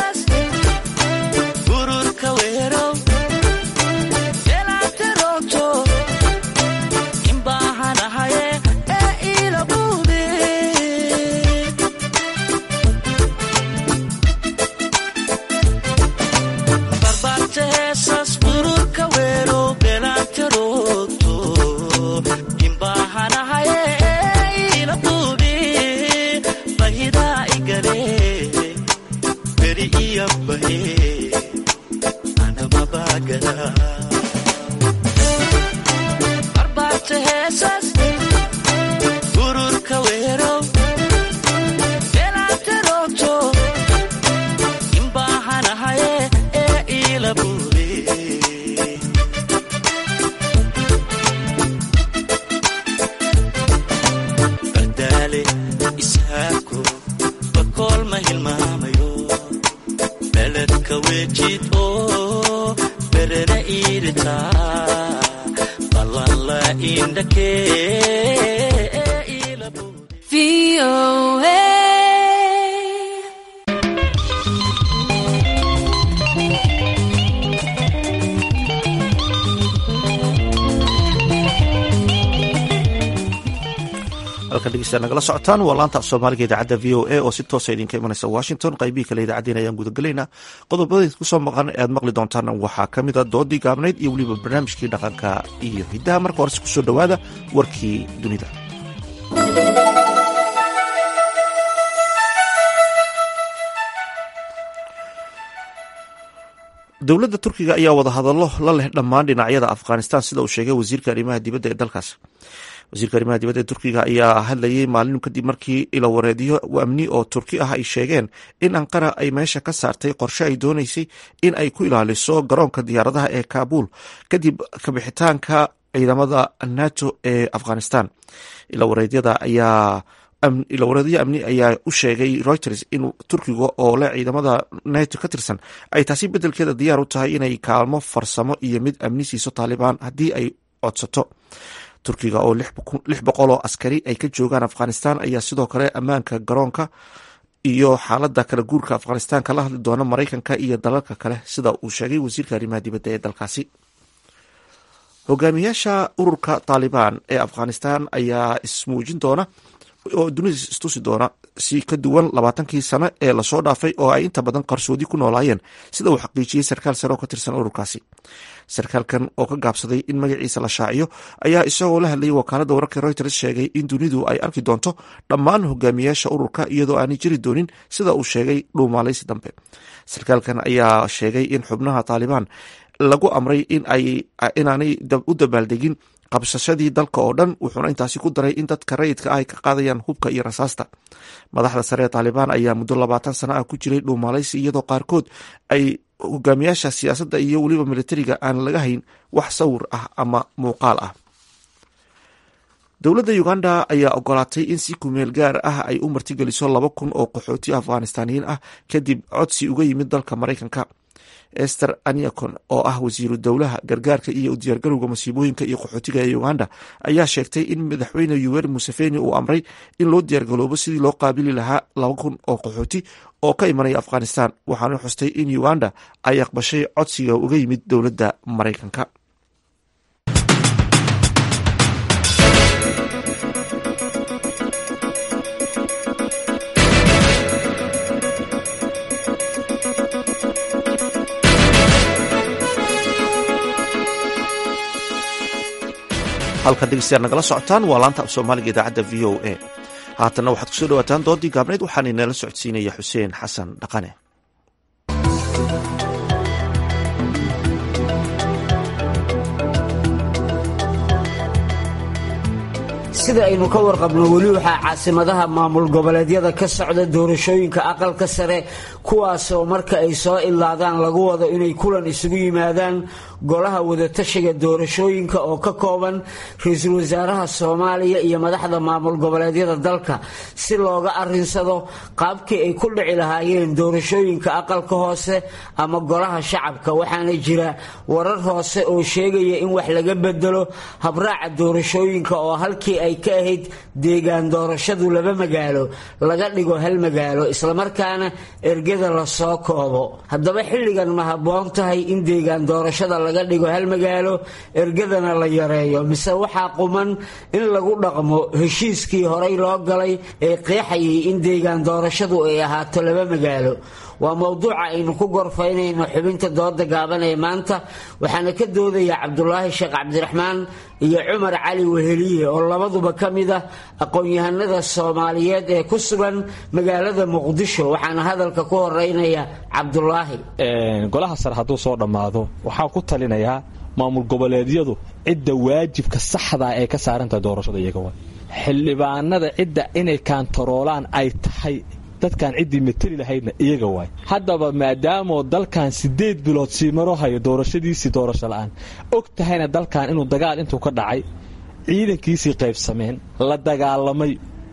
Ururka weero, elaate roogto baale isaako bakool ma hilmaamayo beledka wejid oo berena iiritaa ballanla indhakee halkan dhegeystayaal nagala socotaan waa laanta af soomaaliga idaacadda v o a oo si toosa idinka imanaysa washington qaybihii kale idaacaddeena ayaan gudagelaynaa qodobada kusoo maqan ee aad maqli doontaan waxaa ka mid a doodii gaabnayd iyo weliba barnaamijkii dhaqanka iyo hiddaha marka horese kusoo dhowaada warkii dunida dowladda turkiga ayaa wadahadallo la leh dhammaan dhinacyada afghanistan sida uu sheegay wasiirka arrimaha dibadda ee dalkaas wasiirka arrimaha dibadda ee turkiga ayaa hadlayay maalin kadib markii ilawareedyo amni oo turki ah ay sheegeen in anqara ay meesha ka saartay qorshe ay dooneysay in ay ku ilaaliso garoonka diyaaradaha ee kaabul kadib kabixitaanka ciidamada nato ee afghanistan ilawareedyada ayaa ilawareedyo amni ayaa u sheegay reuters in turkiga oo leh ciidamada nato ka tirsan ay taasi beddelkeeda diyaar u tahay inay kaalmo farsamo iyo mid amni siiso taalibaan haddii ay codsato turkiga oo lix boqol oo askari ay ka joogaan afghanistan ayaa sidoo kale ammaanka garoonka iyo xaalada kala guurka afghanistan kala hadli doona maraykanka iyo dalalka kale sida uu sheegay wasiirka arrimaha dibadda ee dalkaasi hogaamiyaasha ururka taalibaan ee afghanistan ayaa ismuujin doona oo dunida istusi doona si ka duwan labaatankii sano ee lasoo dhaafay oo ay inta badan qarsoodi ku noolaayeen sida uu xaqiijiyey sarkaal sare oo ka tirsan ururkaasi sarkaalkan oo ka gaabsaday in magaciisa la shaaciyo ayaa isagoo la hadlayay wakaaladda wararka reuters sheegay in dunidu ay arki doonto dhammaan hogaamiyaasha ururka iyadoo aanay jiri doonin sida uu sheegay dhuumaalaysi dambe sarkaalkan ayaa sheegay in xubnaha taalibaan lagu amray inaanay u dabaaldegin qabsashadii dalka oo dhan wuxuuna intaasi ku daray in dadka rayidka ah ay ka qaadayaan hubka iyo rasaasta madaxda sare ee taalibaan ayaa muddo labaatan sana ah ku jiray dhuumaalaysi iyadoo qaarkood ay hogaamiyaasha siyaasadda iyo weliba militariga aan laga hayn wax sawir ah ama muuqaal ah dowladda uganda ayaa ogolaatay in si kumeel gaar ah ay u martigeliso laba kun oo qaxooti afghanistaaniyiin ah kadib codsi uga yimid dalka maraykanka ester aniacon oo ah wasiiru dowlaha gargaarka iyo u diyaargarowga masiibooyinka iyo qaxootiga ee uganda ayaa sheegtay in madaxweyne yuweri museveni uu amray in loo diyaargaloobo sidii loo qaabili lahaa laba kun oo qaxooti oo ka imanaya afghanistan waxaana xustay in uganda ay aqbashay codsiga uga yimid dowladda maraykanka halkan dhegeystayaal nagala socotaan waa laanta af soomaaliga idaacadda v o a haatanna waxaad kusoo dhawaataan doodii gaabnayd waxaana inala socodsiinaya xuseen xasan dhaqane sida aynu ka warqabno weli waxaa caasimadaha maamul goboleedyada ka socda doorashooyinka aqalka sare kuwaasoo marka ay soo ilaadaan lagu wado inay kulan isugu yimaadaan golaha wadatashiga doorashooyinka oo ka kooban ra-iisul wasaaraha soomaaliya iyo madaxda maamul goboleedyada dalka si looga arinsado qaabkii ay ku dhici lahaayeen doorashooyinka aqalka hoose ama golaha shacabka waxaana jira warar hoose oo sheegaya in wax laga bedelo habraaca doorashooyinka oo halkii ay ka ahayd deegaan doorashadu laba magaalo laga dhigo hal magaalo islamarkaana ergada lasoo koobo haddaba xilligan ma habboon tahay in deegaan doorashada laga dhigo hal magaalo ergadana la yareeyo mise waxaa quman in lagu dhaqmo heshiiskii horay loo galay ee qeexayay in deegaan doorashadu ay ahaato laba magaalo waa mowduuca aynu ku gorfaynayno xubinta dooda gaaban ee maanta waxaana ka doodaya cabdulaahi sheekh cabdiraxmaan iyo cumar cali weheliye oo labaduba ka mid ah aqoon-yahanada soomaaliyeed ee ku sugan magaalada muqdisho waxaana hadalka ku horeynaya cabdulaahi golaha sare hadduu soo dhammaado waxaa ku talinayaa maamul goboleedyadu cidda waajibka saxdaa ee ka saarantahay doorashada iyaga wa xildhibaanada cidda inay kaantaroolaan ay tahay dadkan ciddii mateli lahaydna iyaga waay haddaba maadaamoo dalkan siddeed bilood sii maro hayo doorashadiisii doorasho la'aan og tahayna dalkan inuu dagaal intuu ka dhacay ciidankiisii qaybsameen la dagaalamay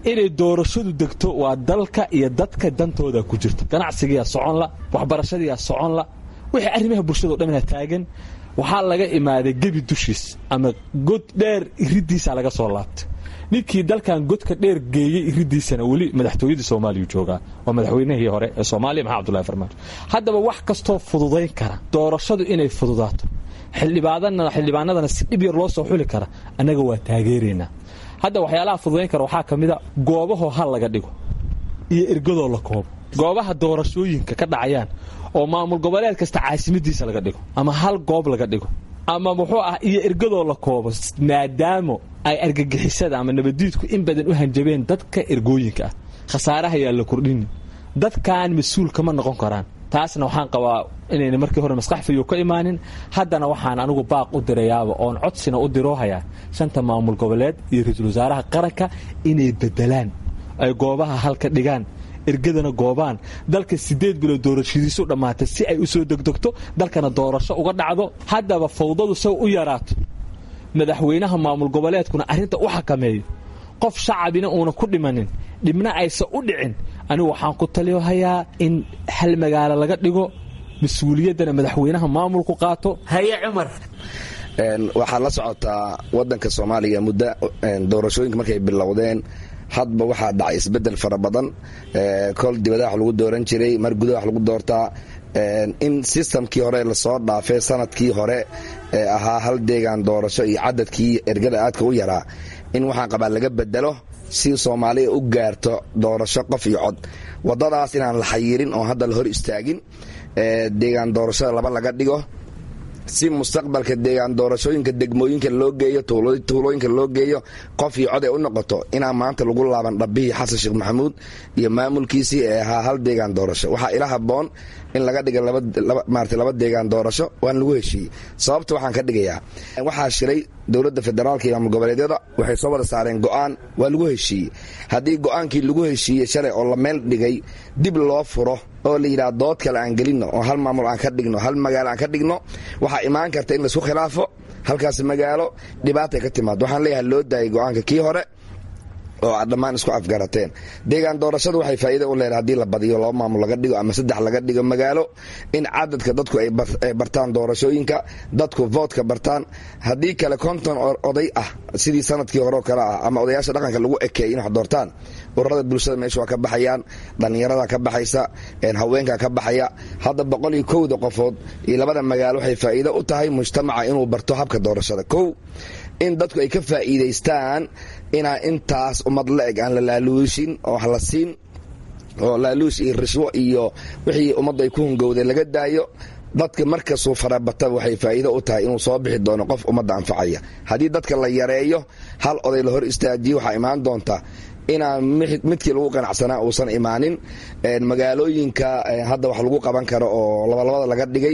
inay doorashadu degto waa dalka iyo dadka dantooda ku jirta ganacsigiyaa soconla waxbarashadiyaa soconla wixii arrimaha bulshado dhamina taagan waxaa laga imaaday gebi dushiis ama god dheer iridiisa laga soo laabtay ninkii dalkan godka dheer geeyey iridiisana weli madaxtooyadii soomaaliya joogaa waa madaxweynihii hore ee soomaaliya maxamed abdullahi farmaajo haddaba wax kastoo fududayn kara doorashadu inay fududaato xildhibaanadana si dhib yar loo soo xuli kara annaga waa taageeraynaa hadda waxyaalaha fududayn kara waxaa ka mida goobahoo hal laga dhigo iyo ergadoo la koobo goobaha doorashooyinka ka dhacayaan oo maamul goboleed kasta caasimadiisa laga dhigo ama hal goob laga dhigo ama muxuu ah iyo ergadoo la koobo maadaamo ay argagixisada ama nabadiidku in badan u hanjabeen dadka ergooyinka ah khasaaraha yaa la kordhini dadkan mas-uul kama noqon karaan taasna waxaan qabaa inayna markii hore maskax fayo ka imaanin haddana waxaan anigu baaq u dirayaaba oon codsina u diroohayaa shanta maamul goboleed iyo ra-iisul wasaaraha qaranka inay bedelaan ay goobaha halka dhigaan ergadana goobaan dalka sideed bilood doorashadiisu dhammaatay si ay u soo degdegto dalkana doorasho uga dhacdo haddaba fawdadu saw u yaraato madaxweynaha maamul goboleedkuna arrinta u xakameeyo qof shacabina uuna ku dhimanin dhibna aysan u dhicin anigu waxaan ku taliyohayaa in hal magaalo laga dhigo mas-uuliyaddana madaxweynaha maamulku qaato haye cumar waxaad la socotaa wadanka soomaaliya muddo doorashooyinka markay bilowdeen hadba waxaa dhacay isbedel fara badan kol dibada wax lagu dooran jiray mar gudaha wax lagu doortaa in sistamkii hore lasoo dhaafay sanadkii hore ee ahaa hal deegaan doorasho iyo cadadkii ergada aadka u yaraa in waxaan qabaa laga bedelo si soomaaliya u gaarto doorasho qof iyo cod wadadaas inaan la xayirin oo hadda la hor istaagin deegaan doorashada laba laga dhigo si mustaqbalka deegaan doorashooyinka degmooyinka loo geeyo tuulooyinka loo geeyo qof iyo cod ay u noqoto inaan maanta lagu laaban dhabbihii xasan sheekh maxamuud iyo maamulkiisii ee ahaa hal deegaan doorasho waxaa ila haboon in laga dhiga marata laba deegaan doorasho waan lagu heshiiyey sababta waxaan ka dhigayaa waxaa shiray dowladda federaalka iyo maamul goboleedyada waxay soo wada saareen go'aan waa lagu heshiiyey haddii go'aankii lagu heshiiyey shalay oo la meel dhigay dib loo furo oo la yidhaha dood kale aan gelinno oo hal maamul aan ka dhigno hal magaalo aan ka dhigno waxaa imaan karta in laisku khilaafo halkaas magaalo dhibaatay ka timaado waxaan leeyahay loo daayay go'aanka kii hore oo aad dhammaan isku afgarateen deegaan doorashadu waxay faa'iida u leedahay haddii la badiyo laba maamul laga dhigo ama saddex laga dhigo magaalo in cadadka dadku ay bartaan doorashooyinka dadku voodka bartaan haddii kale konton oday ah sidii sanadkii hore oo kale ah ama odayaasha dhaqanka lagu ekeey in wax doortaan ururada bulshada meesha waa ka baxayaan dhallinyarada ka baxaysa haweenka ka baxaya hadda boqol iyo kowda qofood iyo labada magaalo waxay faa'iido u tahay mujtamaca inuu barto habka doorashada kow in dadku ay ka faa'iidaystaan inaa intaas ummad la-eg aan la laaluushin oo wax la siin oo laaluush iyo rishwo iyo wixii ummaddu ay ku hungowdeen laga daayo dadka markasuu farabataba waxay faa'iido u tahay inuu soo bixi doono qof ummadda anfacaya haddii dadka la yareeyo hal oday la hor istaajiyo waxaa imaan doonta inaan midkii lagu qanacsanaa uusan imaanin magaalooyinka hadda wax lagu qaban karo oo labalabada laga dhigay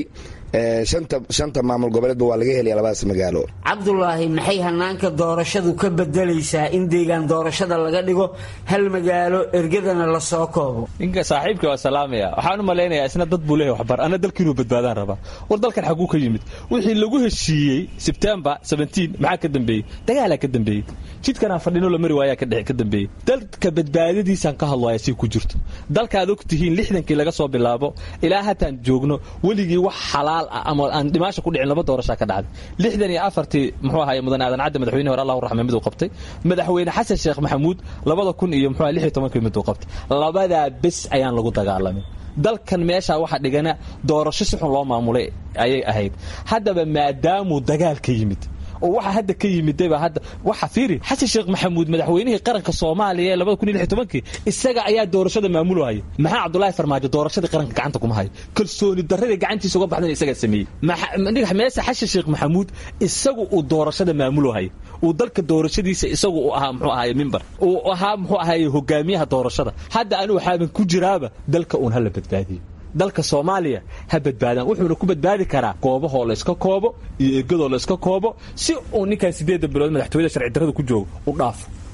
shanta maamul goboleedba waa laga helaya labadaas magaalo cabdulaahi maxay hanaanka doorashadu ka bedelaysaa in deegaan doorashada laga dhigo hal magaalo ergadana lasoo koobo ninka saaxiibka waa salaamaya waxaan u malaynayaa isna dad buu leeyahay waxbar ana dalka inuu badbaadaan rabaa war dalkan xaguu ka yimid wixii lagu heshiiyey sebtembar maxaa ka dambeeyey dagaalaa ka dambeeyey jidkanaan fadhino la mari waayaa ka dambeeyey dalka badbaadadiisaan ka hadlaya si ku jirto dalkaad og tihiin lixdankii laga soo bilaabo ilaa hataan joogno weligii wax xalaal ah ama aan dhimaasha ku dhicin laba doorashaa ka dhacday lixdan iyo afartii muxuu ahaye mudan aadan cadde madaxweyne hore allahu raxme miduu qabtay madaxweyne xasan sheekh maxamuud labada kun iyo muxuu lix iyo tobankii miduu qabtay labadaa bes ayaan lagu dagaalamin dalkan meeshaa waxa dhigana doorasho si xun loo maamulay ayay ahayd haddaba maadaamuu dagaal ka yimid oo waxa hadda ka yimidayba hadda waxa fiiri xasan sheekh maxamuud madaxweynihii qaranka soomaaliya ee labada kun iyo lix iyo tobankii isaga ayaa doorashada maamulahaya maxaa cabdulaahi farmaajo doorashadii qaranka gacanta kuma hayo kalsooni darradii gacantiisa uga baxdana isagaa sameeyey meese xasan sheekh maxamuud isagu uu doorashada maamulahaya uu dalka doorashadiisa isagu uu ahaa muxuu ahaye mimbar uu ahaa muxuu ahaye hogaamiyaha doorashada hadda anigu waxaaban ku jiraaba dalka uun hala badbaadiyo dalka soomaaliya ha badbaadaan wuxuuna ku badbaadi karaa goobahoo layska koobo iyo ergadoo layska koobo si uu ninkan sideedda bilood madaxtooyada sharci darrada ku joogo u dhaafo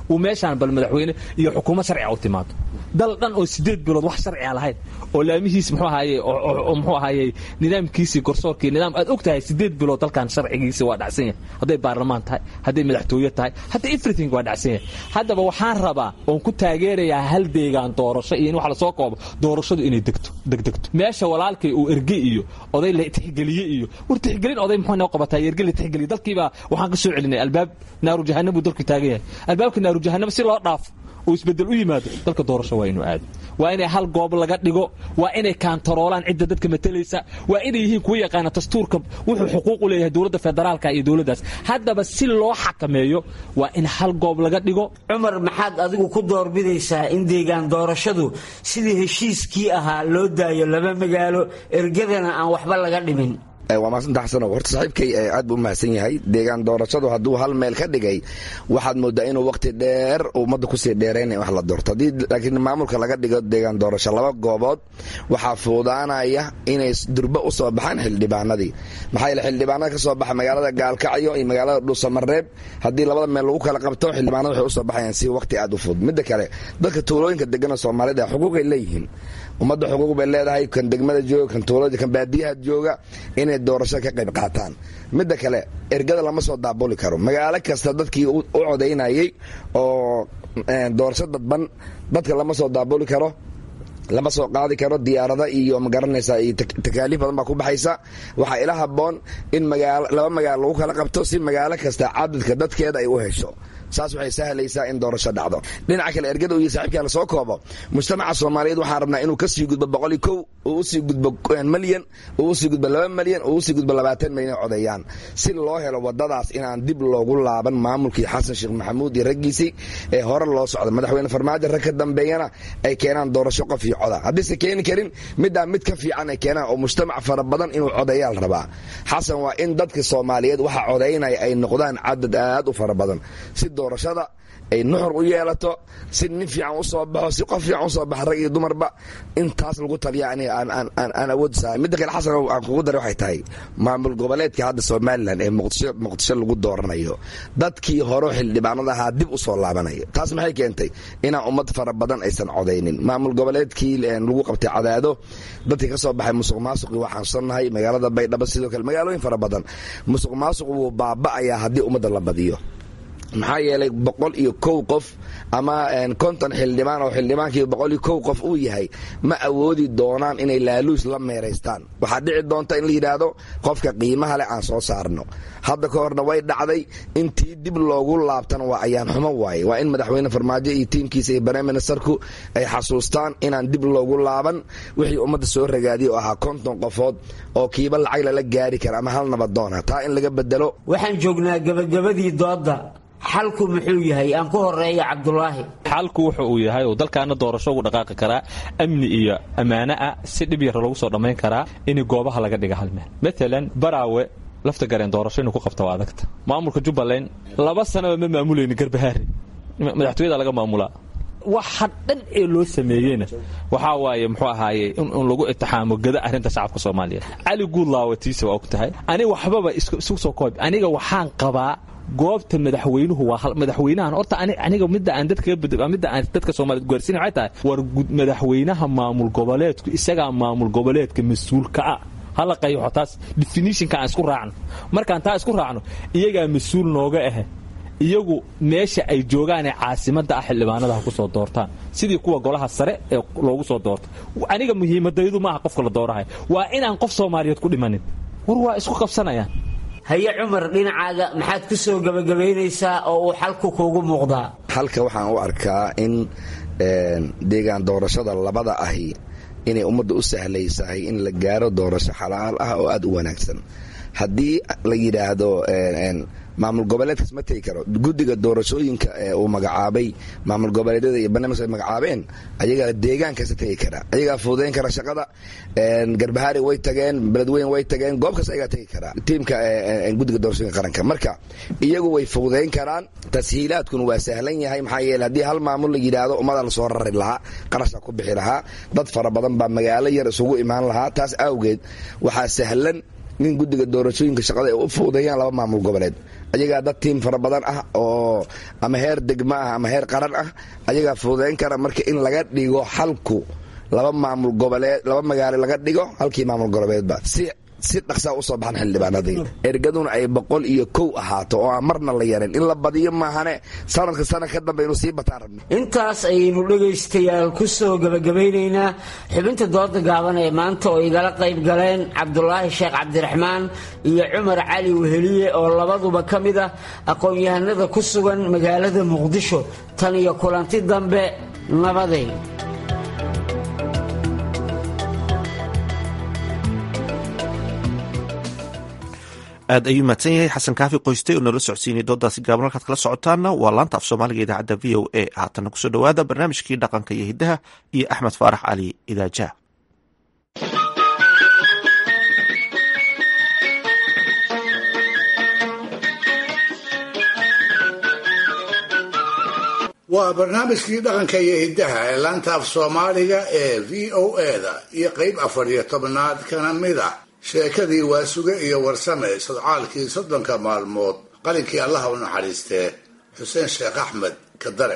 uu meeshaan bal madaxweyne iyo xukuumad sharciga u timaado dal dhan oo sideed bilood wax sharciga lahayn oo laamihiis muxuu ahaaye oo muxuu ahaaye nidaamkiisii garsoorkii nidaam aad og tahay sideed bilood dalkan sharcigiisa waa dhacsan yahay hadday baarlamaan tahay hadday madaxtooye tahay hadda everything waa dhacsan yahay haddaba waxaan rabaa oon ku taageerayaa hal deegaan doorasho iyo in wax lasoo koobo doorashadu inay degto degdegto meesha walaalkay uu erge iyo oday la tixgeliye iyo war tixgelin oday muxuu noo qabataa erge la tixgeliye dalkiibaa waxaan ka soo celinay albaab naaru jahannam buu dalku taagan yahay albaabka naaru jahannam si loo dhaafo uu isbedel u yimaado dalka doorasho waa inuu aado waa inay hal goob laga dhigo waa inay kaantaroolaan cidda dadka matalaysa waa inay yihiin kuwa yaqaana dastuurka wuxuu xuquuq u leeyahay dowladda federaalka iyo dowladdaas haddaba si loo xakameeyo waa in hal goob laga dhigo cumar maxaad adigu ku doorbidaysaa in deegaan doorashadu sidii heshiiskii ahaa loo daayo laba magaalo ergadana aan waxba laga dhimin waa maasanta xasanow horta saaxiibkay aad buu u mahadsan yahay deegaan doorashadu hadduu hal meel ka dhigay waxaad moodaa inuu waqti dheer ummadda kusii dheeraynaya wax la doorto haddii laakiin maamulka laga dhigo deegaan doorasho laba goobood waxaa fuudaanaya inay durba u soo baxaan xildhibaanadii maxaa yeele xildhibaanada ka soo baxa magaalada gaalkacyo iyo magaalada dhuusamareeb haddii labada meel lagu kala qabto xildhibaanada waxay usoo baxayaan si waqti aad u fudud midda kale dadka tuulooyinka degana soomaalida xuquuqay leeyihiin ummadda xuquuq bay leedahay kan degmada jooga kan tuulada kan baadiyaha jooga inay doorashada ka qayb qaataan midda kale ergada lama soo daabuli karo magaalo kasta dadkii u codaynayay oo doorasho dadban dadka lama soo daabuli karo lama soo qaadi karo diyaarada iyo magaranaysa iyo takaaliif badan baa ku baxaysa waxaa ila haboon in laba magaalo lagu kala qabto si magaalo kasta cadadka dadkeeda ay u hesho saas waxay sahlaysaa in doorasho dhacdo dhinaca kale ergada iyo saaxiibkaa lasoo koobo mujtamaca soomaaliyeed waxaan rabnaa inuu kasii gudbo boqol iyo kow uu usii gudbo malyan uu usii gudbo laba malyan uu usii gudbo labaatan malyan codeeyaan si loo helo wadadaas inaan dib loogu laaban maamulkii xasan sheekh maxamuud iyo raggiisii ee hore loo socda madaxweyne farmaajo rag ka dambeeyana ay keenaan doorasho qof iyo coda haddiise keeni karin middaa mid ka fiican ay keenaan oo mujtamac fara badan inuu codeeyaal rabaa xasan waa in dadka soomaaliyeed waxa codaynaya ay noqdaan cadad aad u fara badan si doorashada ay nuxur u yeelato si nin fiican u soo baxo si qof fiican usoo baxa rag iyo dumarba intaas lagu taliya aan awood sahay midda kale xasan aan kugu daray waxay tahay maamul goboleedka hadda somalilan ee muqdisho muqdisho lagu dooranayo dadkii hore xildhibaanada ahaa dib u soo laabanaya taas maxay keentay inaan ummad fara badan aysan codaynin maamul goboleedkii lagu qabtay cadaado dadkii ka soo baxay musuq maasuqii waa xanuunsannahay magaalada baydhabo sidoo kale magaalooyin fara badan musuq maasuq wuu baaba'ayaa haddii ummadda la badiyo maxaa yeelay boqol iyo kow qof ama konton xildhibaan oo xildhibaankii boqol iyo kow qof uu yahay ma awoodi doonaan inay laaluus la meeraystaan waxaa dhici doonta in la yidhaahdo qofka qiimaha leh aan soo saarno hadda ka horna way dhacday intii dib loogu laabtana waa ayaan xumo waaye waa in madaxweyne farmaajo iyo tiimkiisa iyo barnaam ministerku ay xasuustaan inaan dib loogu laaban wixii ummadda soo ragaadiyay oo ahaa konton qofood oo kiiba lacag lala gaari kara ama hal nabadoona taa in laga bedelo waxaan joognaa gabagabadii doodda xalku muxuu yahay aan ku horeeya cabdulaahi xalku wuxu uu yahay uu dalkaana doorasho ugu dhaqaaqi karaa amni iyo ammaano ah si dhib yar lagu soo dhammayn karaa in goobaha laga dhiga hal meel maalan baraawe lafta gareen doorasho inuu ku qabta waa adagta maamulka jubbaland laba sanaba ma maamulayni garbahaari madaxtooyada laga maamulaa waxa dhan ee loo sameeyeyna waxaa waaye muxuu ahaaye in lagu itixaamo gada arrinta shacabka soomaaliyeed cali guudlaawatiisa waa og tahay aniga waxbaba isu soo koob aniga waxaan qabaa goobta madaxweynuhu waa madaxweynahan horta aniga midda aan dadka midda aan dadka Soomaaliyeed gaarsiin waxay tahay war madaxweynaha maamul goboleedku isaga maamul goboleedka mas'uulka ah hala qayaxo taas definitionka aan isku raacno markaan taa isku raacno iyagaa mas-uul nooga ah iyagu meesha ay joogaan ee caasimadda ah xildhibaanada ha ku soo doortaan sidii kuwa golaha sare ee loogu soo doorto aniga muhiimadaydu maaha qofka la doorahay waa inaan qof soomaaliyeed ku dhimanin war waa isku qabsanayaan haye cumar dhinacaaga maxaad ku soo gebagabaynaysaa oo uu xalku kuugu muuqdaa halka waxaan u arkaa in deegaan doorashada labada ahi inay ummadda u sahlaysahay in la gaaro doorasho xalaal ah oo aad u wanaagsan haddii la yidhaahdo maamul goboleedkaas ma tegi karo guddiga doorashooyinka ee uu magacaabay maamul goboleedyada iyo barnaamijka ay magacaabeen ayagaa deegaankaasa tegi kara ayagaa fuudeyn kara shaqada garbahaari way tageen beledweyn way tageen goob kasta ayagaa tegi kara tiimka guddiga doorashooyinka qaranka marka iyagu way fuudeyn karaan tashiilaadkuna waa sahlan yahay maxaa yeele haddii hal maamul la yidhaahdo ummada lasoo rari lahaa qarasha ku bixi lahaa dad fara badan baa magaalo yar isugu imaan lahaa taas awgeed waxaa sahlan in guddiga doorashooyinka shaqada ay u fuudeeyaan laba maamul goboleed ayagaa dad tiim fara badan ah oo ama heer degmo ah ama heer qaran ah ayagaa fududayn kara marka in laga dhigo xalku laba maamul goboleed laba magaalo laga dhigo halkii maamul goboleedba si si dhaqsaa usoo baxan xildhibaanadii ergaduna ay boqol iyo kow ahaato oo aan marna la yarin in la badiyo maahane sanadka sana ka dambe inuu sii bataan rabno intaas ayaynu dhegaystayaal ku soo gebagabaynaynaa xubinta dooda gaaban ee maanta oo igala qayb galeen cabdulaahi sheekh cabdiraxmaan iyo cumar cali weheliye oo labaduba ka mid ah aqoon-yahanada ku sugan magaalada muqdisho tan iyo kulanti dambe nabadeyn aad ayuu mahadsan yahay xasan kaafi qoyste oo noola socodsiinay doodaasi gaaban halkaad kala socotaana waa laanta af soomaaliga idaacadda v o a haatanna kusoo dhowaada barnaamijkii dhaqanka iyo hiddaha iyo axmed faarax cali idaajaha waa barnaamijkii dhaqanka iyo hiddaha ee laanta af soomaaliga ee v o a-da iyo qeyb afar iyo tobnaad kana mid ah sheekadii waasuge iyo warsame sodcaalkii soddonka maalmood qalinkii allaha u naxariistee xuseen sheekh axmed kadare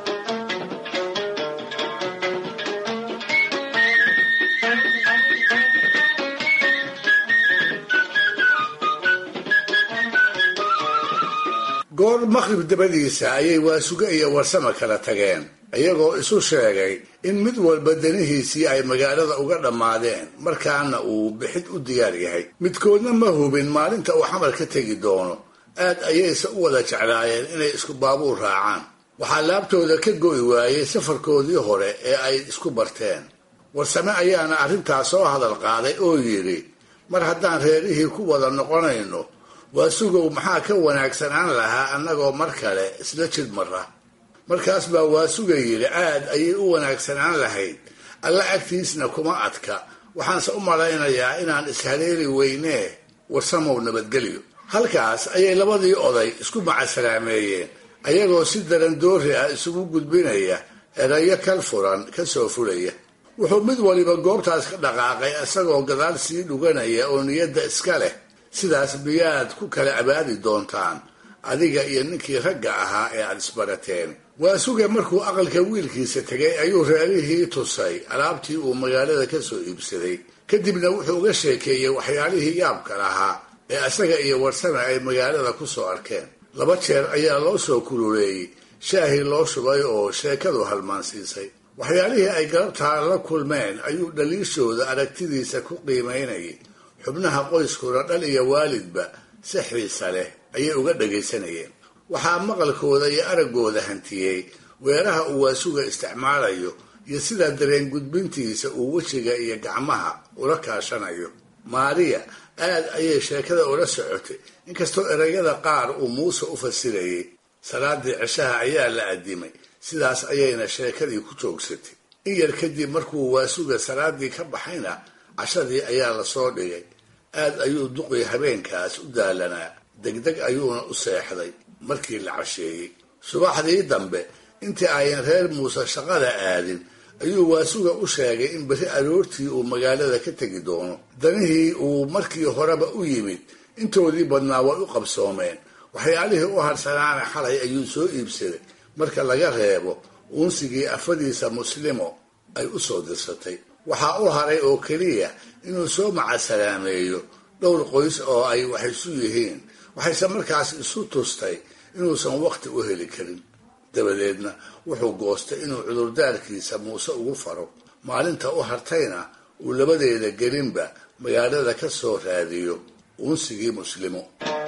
goor maqrib dabadiisa ayay waasuge iyo warsame kala tageen iyagoo isu sheegay in mid walba danihiisii ay magaalada uga dhammaadeen markaana uu bixid u diyaar yahay midkoodna ma hubin maalinta uu xamar ka tegi doono aad ayayse u wada jeclaayeen inay isku baabuur raacaan waxaa laabtooda ka go'i waayey safarkoodii hore ee ay isku barteen warsame ayaana arrintaas soo hadal qaaday oo yidhi mar haddaan reerihii ku wada noqonayno waasugow maxaa ka wanaagsanaan lahaa annagoo mar kale isla jid mara markaas baa waasuga yidhi aad ayay u wanaagsanaan lahayd alla agtiisna kuma adka waxaanse u malaynayaa inaan ishaleeli weynee warsamow nabadgelyo halkaas ayay labadii oday isku macasalaameeyeen ayagoo si daran doori ah isugu gudbinaya erayo kal furan ka soo fulaya wuxuu mid waliba goobtaas ka dhaqaaqay isagoo gadaal sii dhuganaya oo niyadda iska leh sidaas miyaad ku kala abaadi doontaan adiga iyo ninkii ragga ahaa ee aad isbarateen waasuge markuu aqalka wiilkiisa tegay ayuu reerihii tusay alaabtii uu magaalada ka soo iibsaday kadibna wuxuu uga sheekeeyey waxyaalihii yaabka lahaa ee isaga iyo warsame ay magaalada ku soo arkeen laba jeer ayaa loo soo kululeeyey shaahii loo shubay oo sheekadu halmaansiisay waxyaalihii ay galabtaa la kulmeen ayuu dhaliishooda aragtidiisa ku qiimaynayay xubnaha qoyskuna dhal iyo waalidba si xiisa leh ayay uga dhagaysanayeen waxaa maqalkooda iyo araggooda hantiyey weeraha uu waasuga isticmaalayo iyo sida dareen gudbintiisa uu wejiga iyo gacmaha ula kaashanayo maariya aad ayay sheekada ula socotay inkastoo erayada qaar uu muuse u fasirayay salaadii cishaha ayaa la addimay sidaas ayayna sheekadii ku joogsatay in yar kadib markuu waasuga salaadii ka baxayna cashadii ayaa lasoo dhigay aad ayuu duqii habeenkaas u daalanaa degdeg ayuuna u seexday markii la casheeyey subaxdii dambe intii ayan reer muuse shaqada aadin ayuu waasuga u sheegay in berri aroortii uu magaalada ka tegi doono danihii uu markii horeba u yimid intoodii badnaa way u qabsoomeen waxyaalihii u harsanaana xalay ayuu soo iibsaday marka laga reebo uunsigii afadiisa muslimo ay u soo dirsatay waxaa u haray oo keliya inuu soo macasalaameeyo dhowr qoys oo ay wax isu yihiin waxayse markaas isu tustay inuusan waqti u heli karin dabadeedna wuxuu goostay inuu cudurdaarkiisa muuse ugu faro maalinta u hartayna uu labadeeda gelinba magaalada ka soo raadiyo uunsigii muslimo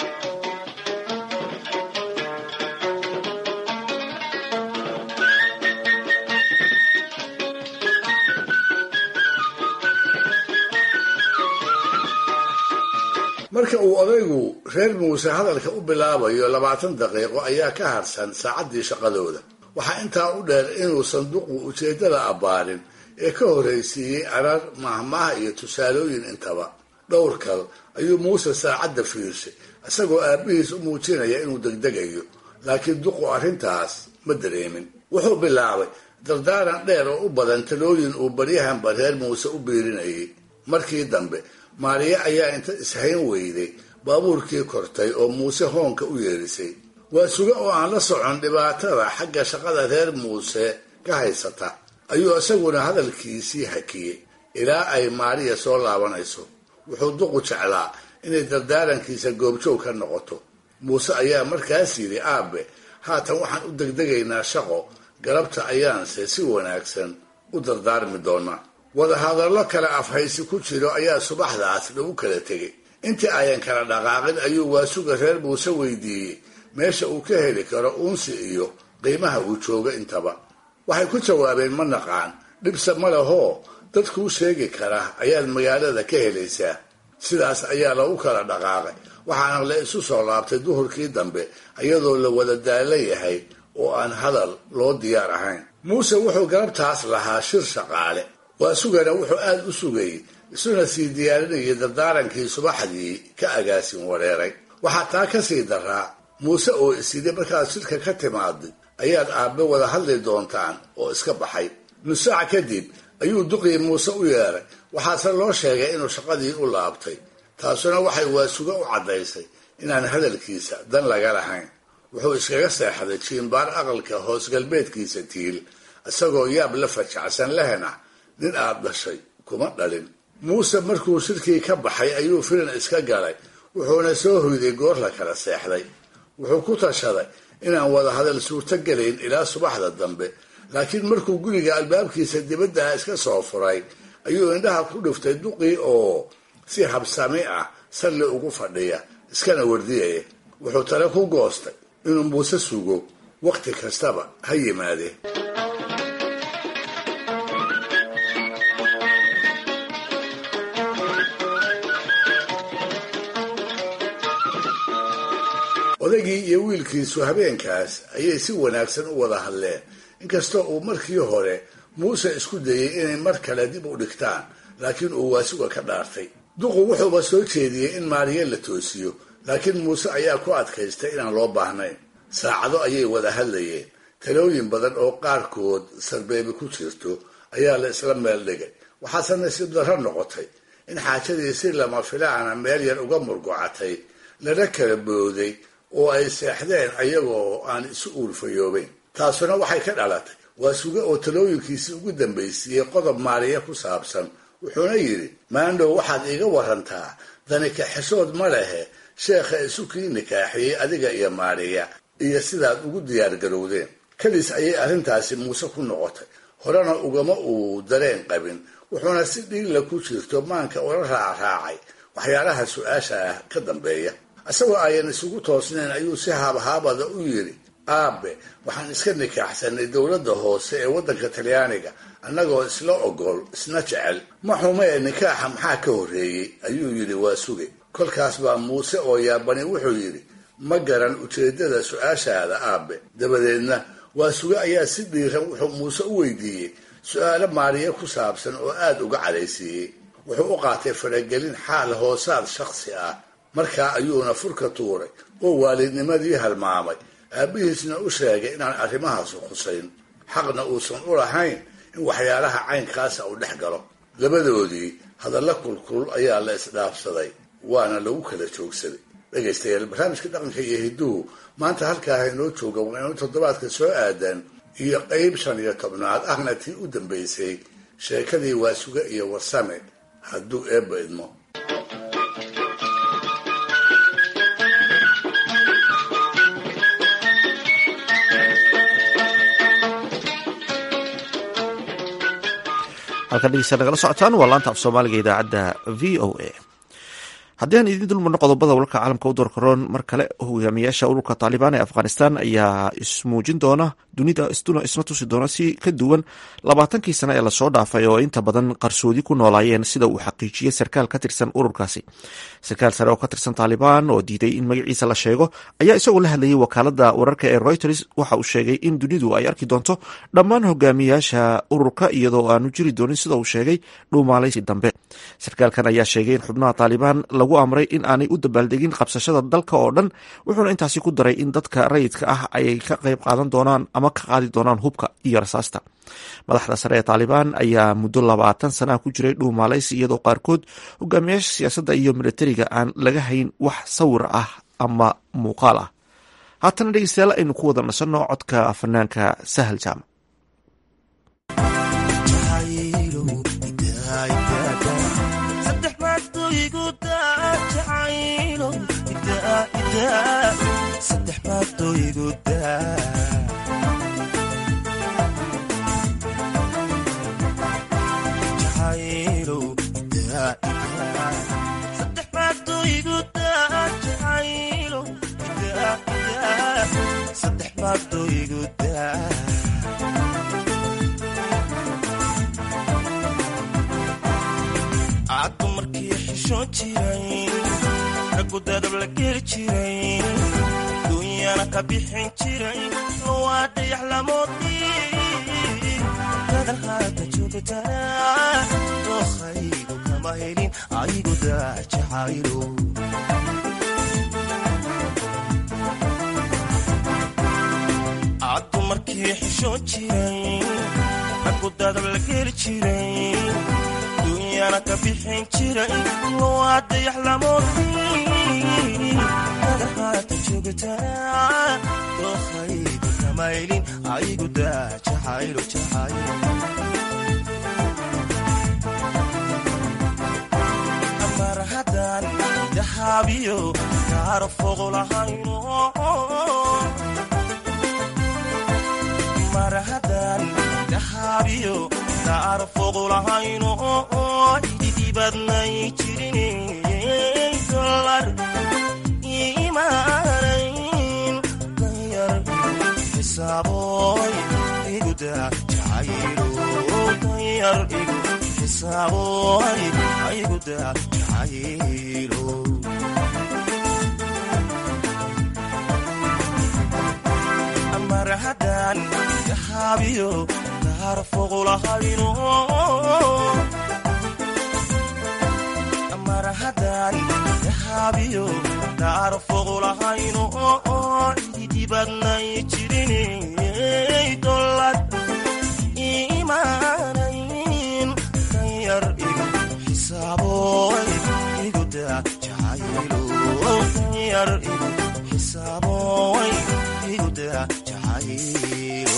marka uu odaygu reer muuse hadalka u bilaabayo labaatan daqiiqo ayaa ka harsan saacaddii shaqadooda waxaa intaa u dheer inuu sanduuqu ujeeddada abbaarin ee ka horraysiiyey arar mahmaha iyo tusaalooyin intaba dhowr kal ayuu muuse saacadda fiirshay isagoo aabbihiis u muujinaya inuu degdegayo laakiin duqu arrintaas ma dareemin wuxuu bilaabay dardaaran dheer oo u badan talooyin uu baryahanba reer muuse u biirinayay markii dambe maariye ayaa inta ishayn weyday baabuurkii kortay oo muuse hoonka u yeedhisay waa suga oo aan la socon dhibaatada xagga shaqada reer muuse ka haysata ayuu isaguna hadalkiisii hakiyey ilaa ay maariya soo laabanayso wuxuu duqu jeclaa inay dardaarankiisa goobjoog ka noqoto muuse ayaa markaas yidhi aabe haatan waxaan u degdegaynaa shaqo galabta ayaanse si wanaagsan u dardaarmi doonaa wadahadallo kale afhaysi ku jiro ayaa subaxdaas lagu kala tegay intii ayan kala dhaqaaqin ayuu waasuga reer muuse weydiiyey meesha uu ka heli karo uunsi iyo qiimaha uu joogo intaba waxay ku jawaabeen ma naqaan dhibse ma lehoo dadkuu sheegi kara ayaad magaalada ka helaysaa sidaas ayaa lagu kala dhaqaaqay waxaana la isu soo laabtay duhurkii dambe iyadoo la wada daala yahay oo aan hadal loo diyaar ahayn muuse wuxuu galabtaas lahaa shir shaqaale waa sugana wuxuu aada u sugayey isuna sii diyaarinayay dardaarankii subaxdii ka agaasin wareeray waxaa taa ka sii daraa muuse oo isidhi markaad shirka ka timaaday ayaad aabbe wada hadli doontaan oo iska baxay nusaac kadib ayuu duqii muuse u yeeray waxaase loo sheegay inuu shaqadii u laabtay taasuna waxay waasuga u caddaysay inaan hadalkiisa dan laga lahayn wuxuu iskaga seexday jiimbaar aqalka hoos galbeedkiisa tiil isagoo yaab la fajacsan lehna nin aad dhashay kuma dhalin muuse markuu shirkii ka baxay ayuu filan iska galay wuxuuna soo hoyday goor la kala seexday wuxuu ku tashaday inaan wada hadal suurto gelayn ilaa subaxda dambe laakiin markuu guriga albaabkiisa dibadda iska soo furay ayuu indhaha ku dhiftay duqii oo si habsami ah salli ugu fadhiya iskana wardiyaya wuxuu tale ku goostay inuu muuse sugo wakhti kastaba ha yimaadee odaygii iyo wiilkiisu habeenkaas ayay si wanaagsan u wada hadleen inkastoo uu markii hore muuse isku dayey inay mar kale dib u dhigtaan laakiin uu waasuga ka dhaartay duqu wuxuuba soo jeediyey in maariye la toosiyo laakiin muuse ayaa ku adkaystay inaan loo baahnayn saacado ayay wada hadlayeen talooyin badan oo qaarkood sarbeebi ku jirto ayaa la isla meel dhigay waxaase nasiib darro noqotay in xaajadii si lama filaana meel yar uga murgocatay lana kala booday oo ay seexdeen ayagoo aan isu uurfayoobeyn taasuna waxay ka dhalatay waa suge oo talooyinkiisii ugu dambaysiiyey qodob maariya ku saabsan wuxuuna yidhi maandhow waxaad iiga warantaa dani kaxishood ma lehe sheekha isu kii nikaaxiyey adiga iyo maariya iyo sidaad ugu diyaargarowdeen keliis ayay arrintaasi muuse ku noqotay horena ugama uu dareen qabin wuxuuna si dhiigla ku jirto maanka ula raacraacay waxyaalaha su-aasha ah ka dambeeya isagoo ayan isugu toosnayn ayuu si haabhaabada u yidhi aabe waxaan iska nikaaxsanay dowladda hoose ee waddanka talyaaniga annagoo isla ogol isna jecel ma xumee nikaaxa maxaa ka horreeyey ayuu yidhi waa suge kolkaas baa muuse oo yaabani wuxuu yidhi ma garan ujeeddada su-aashaada aabe dabadeedna waa suge ayaa si dhiiran wuxuu muuse u weydiiyey su-aalo maariye ku saabsan oo aada uga cadhaysiiyey wuxuu u qaatay faragelin xaal hoosaad shakhsi ah markaa ayuuna furka tuuray oo waalidnimadii halmaamay aabbihiisna u sheegay inaan arrimahaasu khusayn xaqna uusan u lahayn in waxyaalaha caynkaasa uu dhex galo labadoodii hadalla kulkulul ayaa la isdhaafsaday waana lagu kala joogsaday dhegaystayaal barnaamijka dhaqanka iyo hidduhu maanta halkaa haynoo jooga waa inu toddobaadka soo aadan iyo qeyb shan iyo tobnaad ahna tii u dambaysay sheekadii waasuge iyo warsame hadduu eebba idmo halkan dhegeysta nagala socotaan waa laanta af soomaaliga idaacadda v o a haddii aan idiin dulmarno qodobada wararka caalamka u doorkaroon mar kale hogaamiyaasha ururka taalibaan ee afghanistan ayaa ismuujin doona dunida isna tusi doona si ka duwan labaatankii sane ee lasoo dhaafay oo inta badan qarsoodi ku noolaayeen sida uu xaqiijiyey sarkaal ka tirsan ururkaasi sarkaal sare oo ka tirsan taalibaan oo diiday in magaciisa la sheego ayaa isagoo la hadlayay wakaalada wararka ee reuters waxa uu sheegay in dunidu ay arki doonto dhammaan hogaamiyaasha ururka iyadoo aanu jiri doonin sida uu sheegay dhuumaalaysi dambe sarkaalkan ayaa sheegay in xubnaha taalibaan lagu amray in aanay u dabaaldegin qabsashada dalka oo dhan wuxuuna intaasi ku daray in dadka rayidka ah ayay ka qayb qaadan doonaan ama ka qaadi doonaan hubka iyo rasaasta madaxda sare ee taalibaan ayaa muddo labaatan sana ku jiray dhuumaalaysi iyadoo qaarkood hogaamiyaasha siyaasadda iyo militariga aan laga hayn wax sawir ah ama muuqaal ah haatana dhegeystayaal aynu ku wada nasanno codka fanaanka sahal jaamac caddu markii xishoon jiray raggu dadab la geli jiray duunyana ka bixin jiray lowaa dayax lamoodii dadan haata joogtaa dookhaygu kama helin aygu daajacaylo caddu markii xishoon jiray raggu dadab la geli jiray duunyana ka bixin jiray lowaa dayax lamoodii dadan haata joogtaa dookhaygu kama helin aygu daajacaylo jacaylo mar haddaan dahaabiyo kaara fogo lahayno mar haddaan dahaabiyo kaara fogo lahayno ididibadnay jirin dolar imaanayn danyar xisaaboy iguda jacaylo danyar igu xisaaboy ayguda jacaylo mar haddaan dahaabiyo kaara fogo lahayno mar haddaan dahaabiyo kaara fogo lahayno ididibadnay jirin dolad imaanayn danyar igu xisaaboy iguda jacaylo danyar igu xisaaboy iguda jacaylo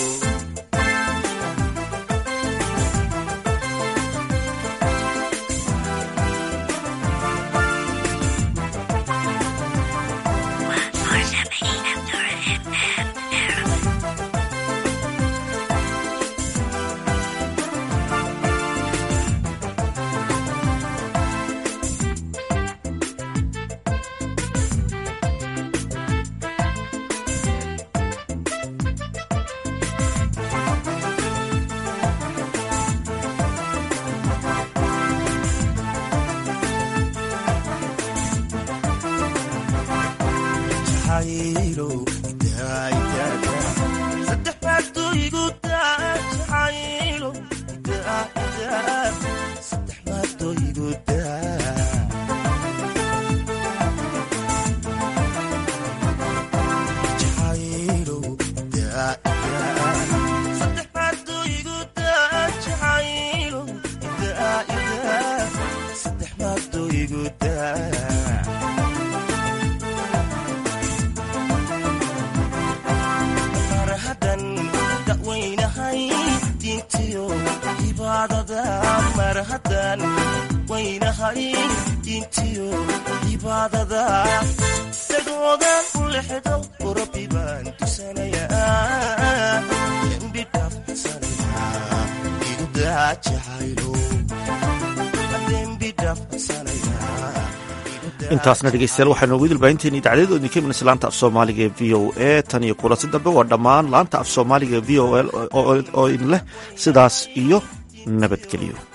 intaasna dhegeystayaal waxaa noogu idilbaahinteeni dacdadood idinka iman laanta af soomaaliga ee v o a tan iyo kulansi dambe waa dhammaan laanta af soomaaliga v o l oo idin leh sidaas iyo nabadgelyo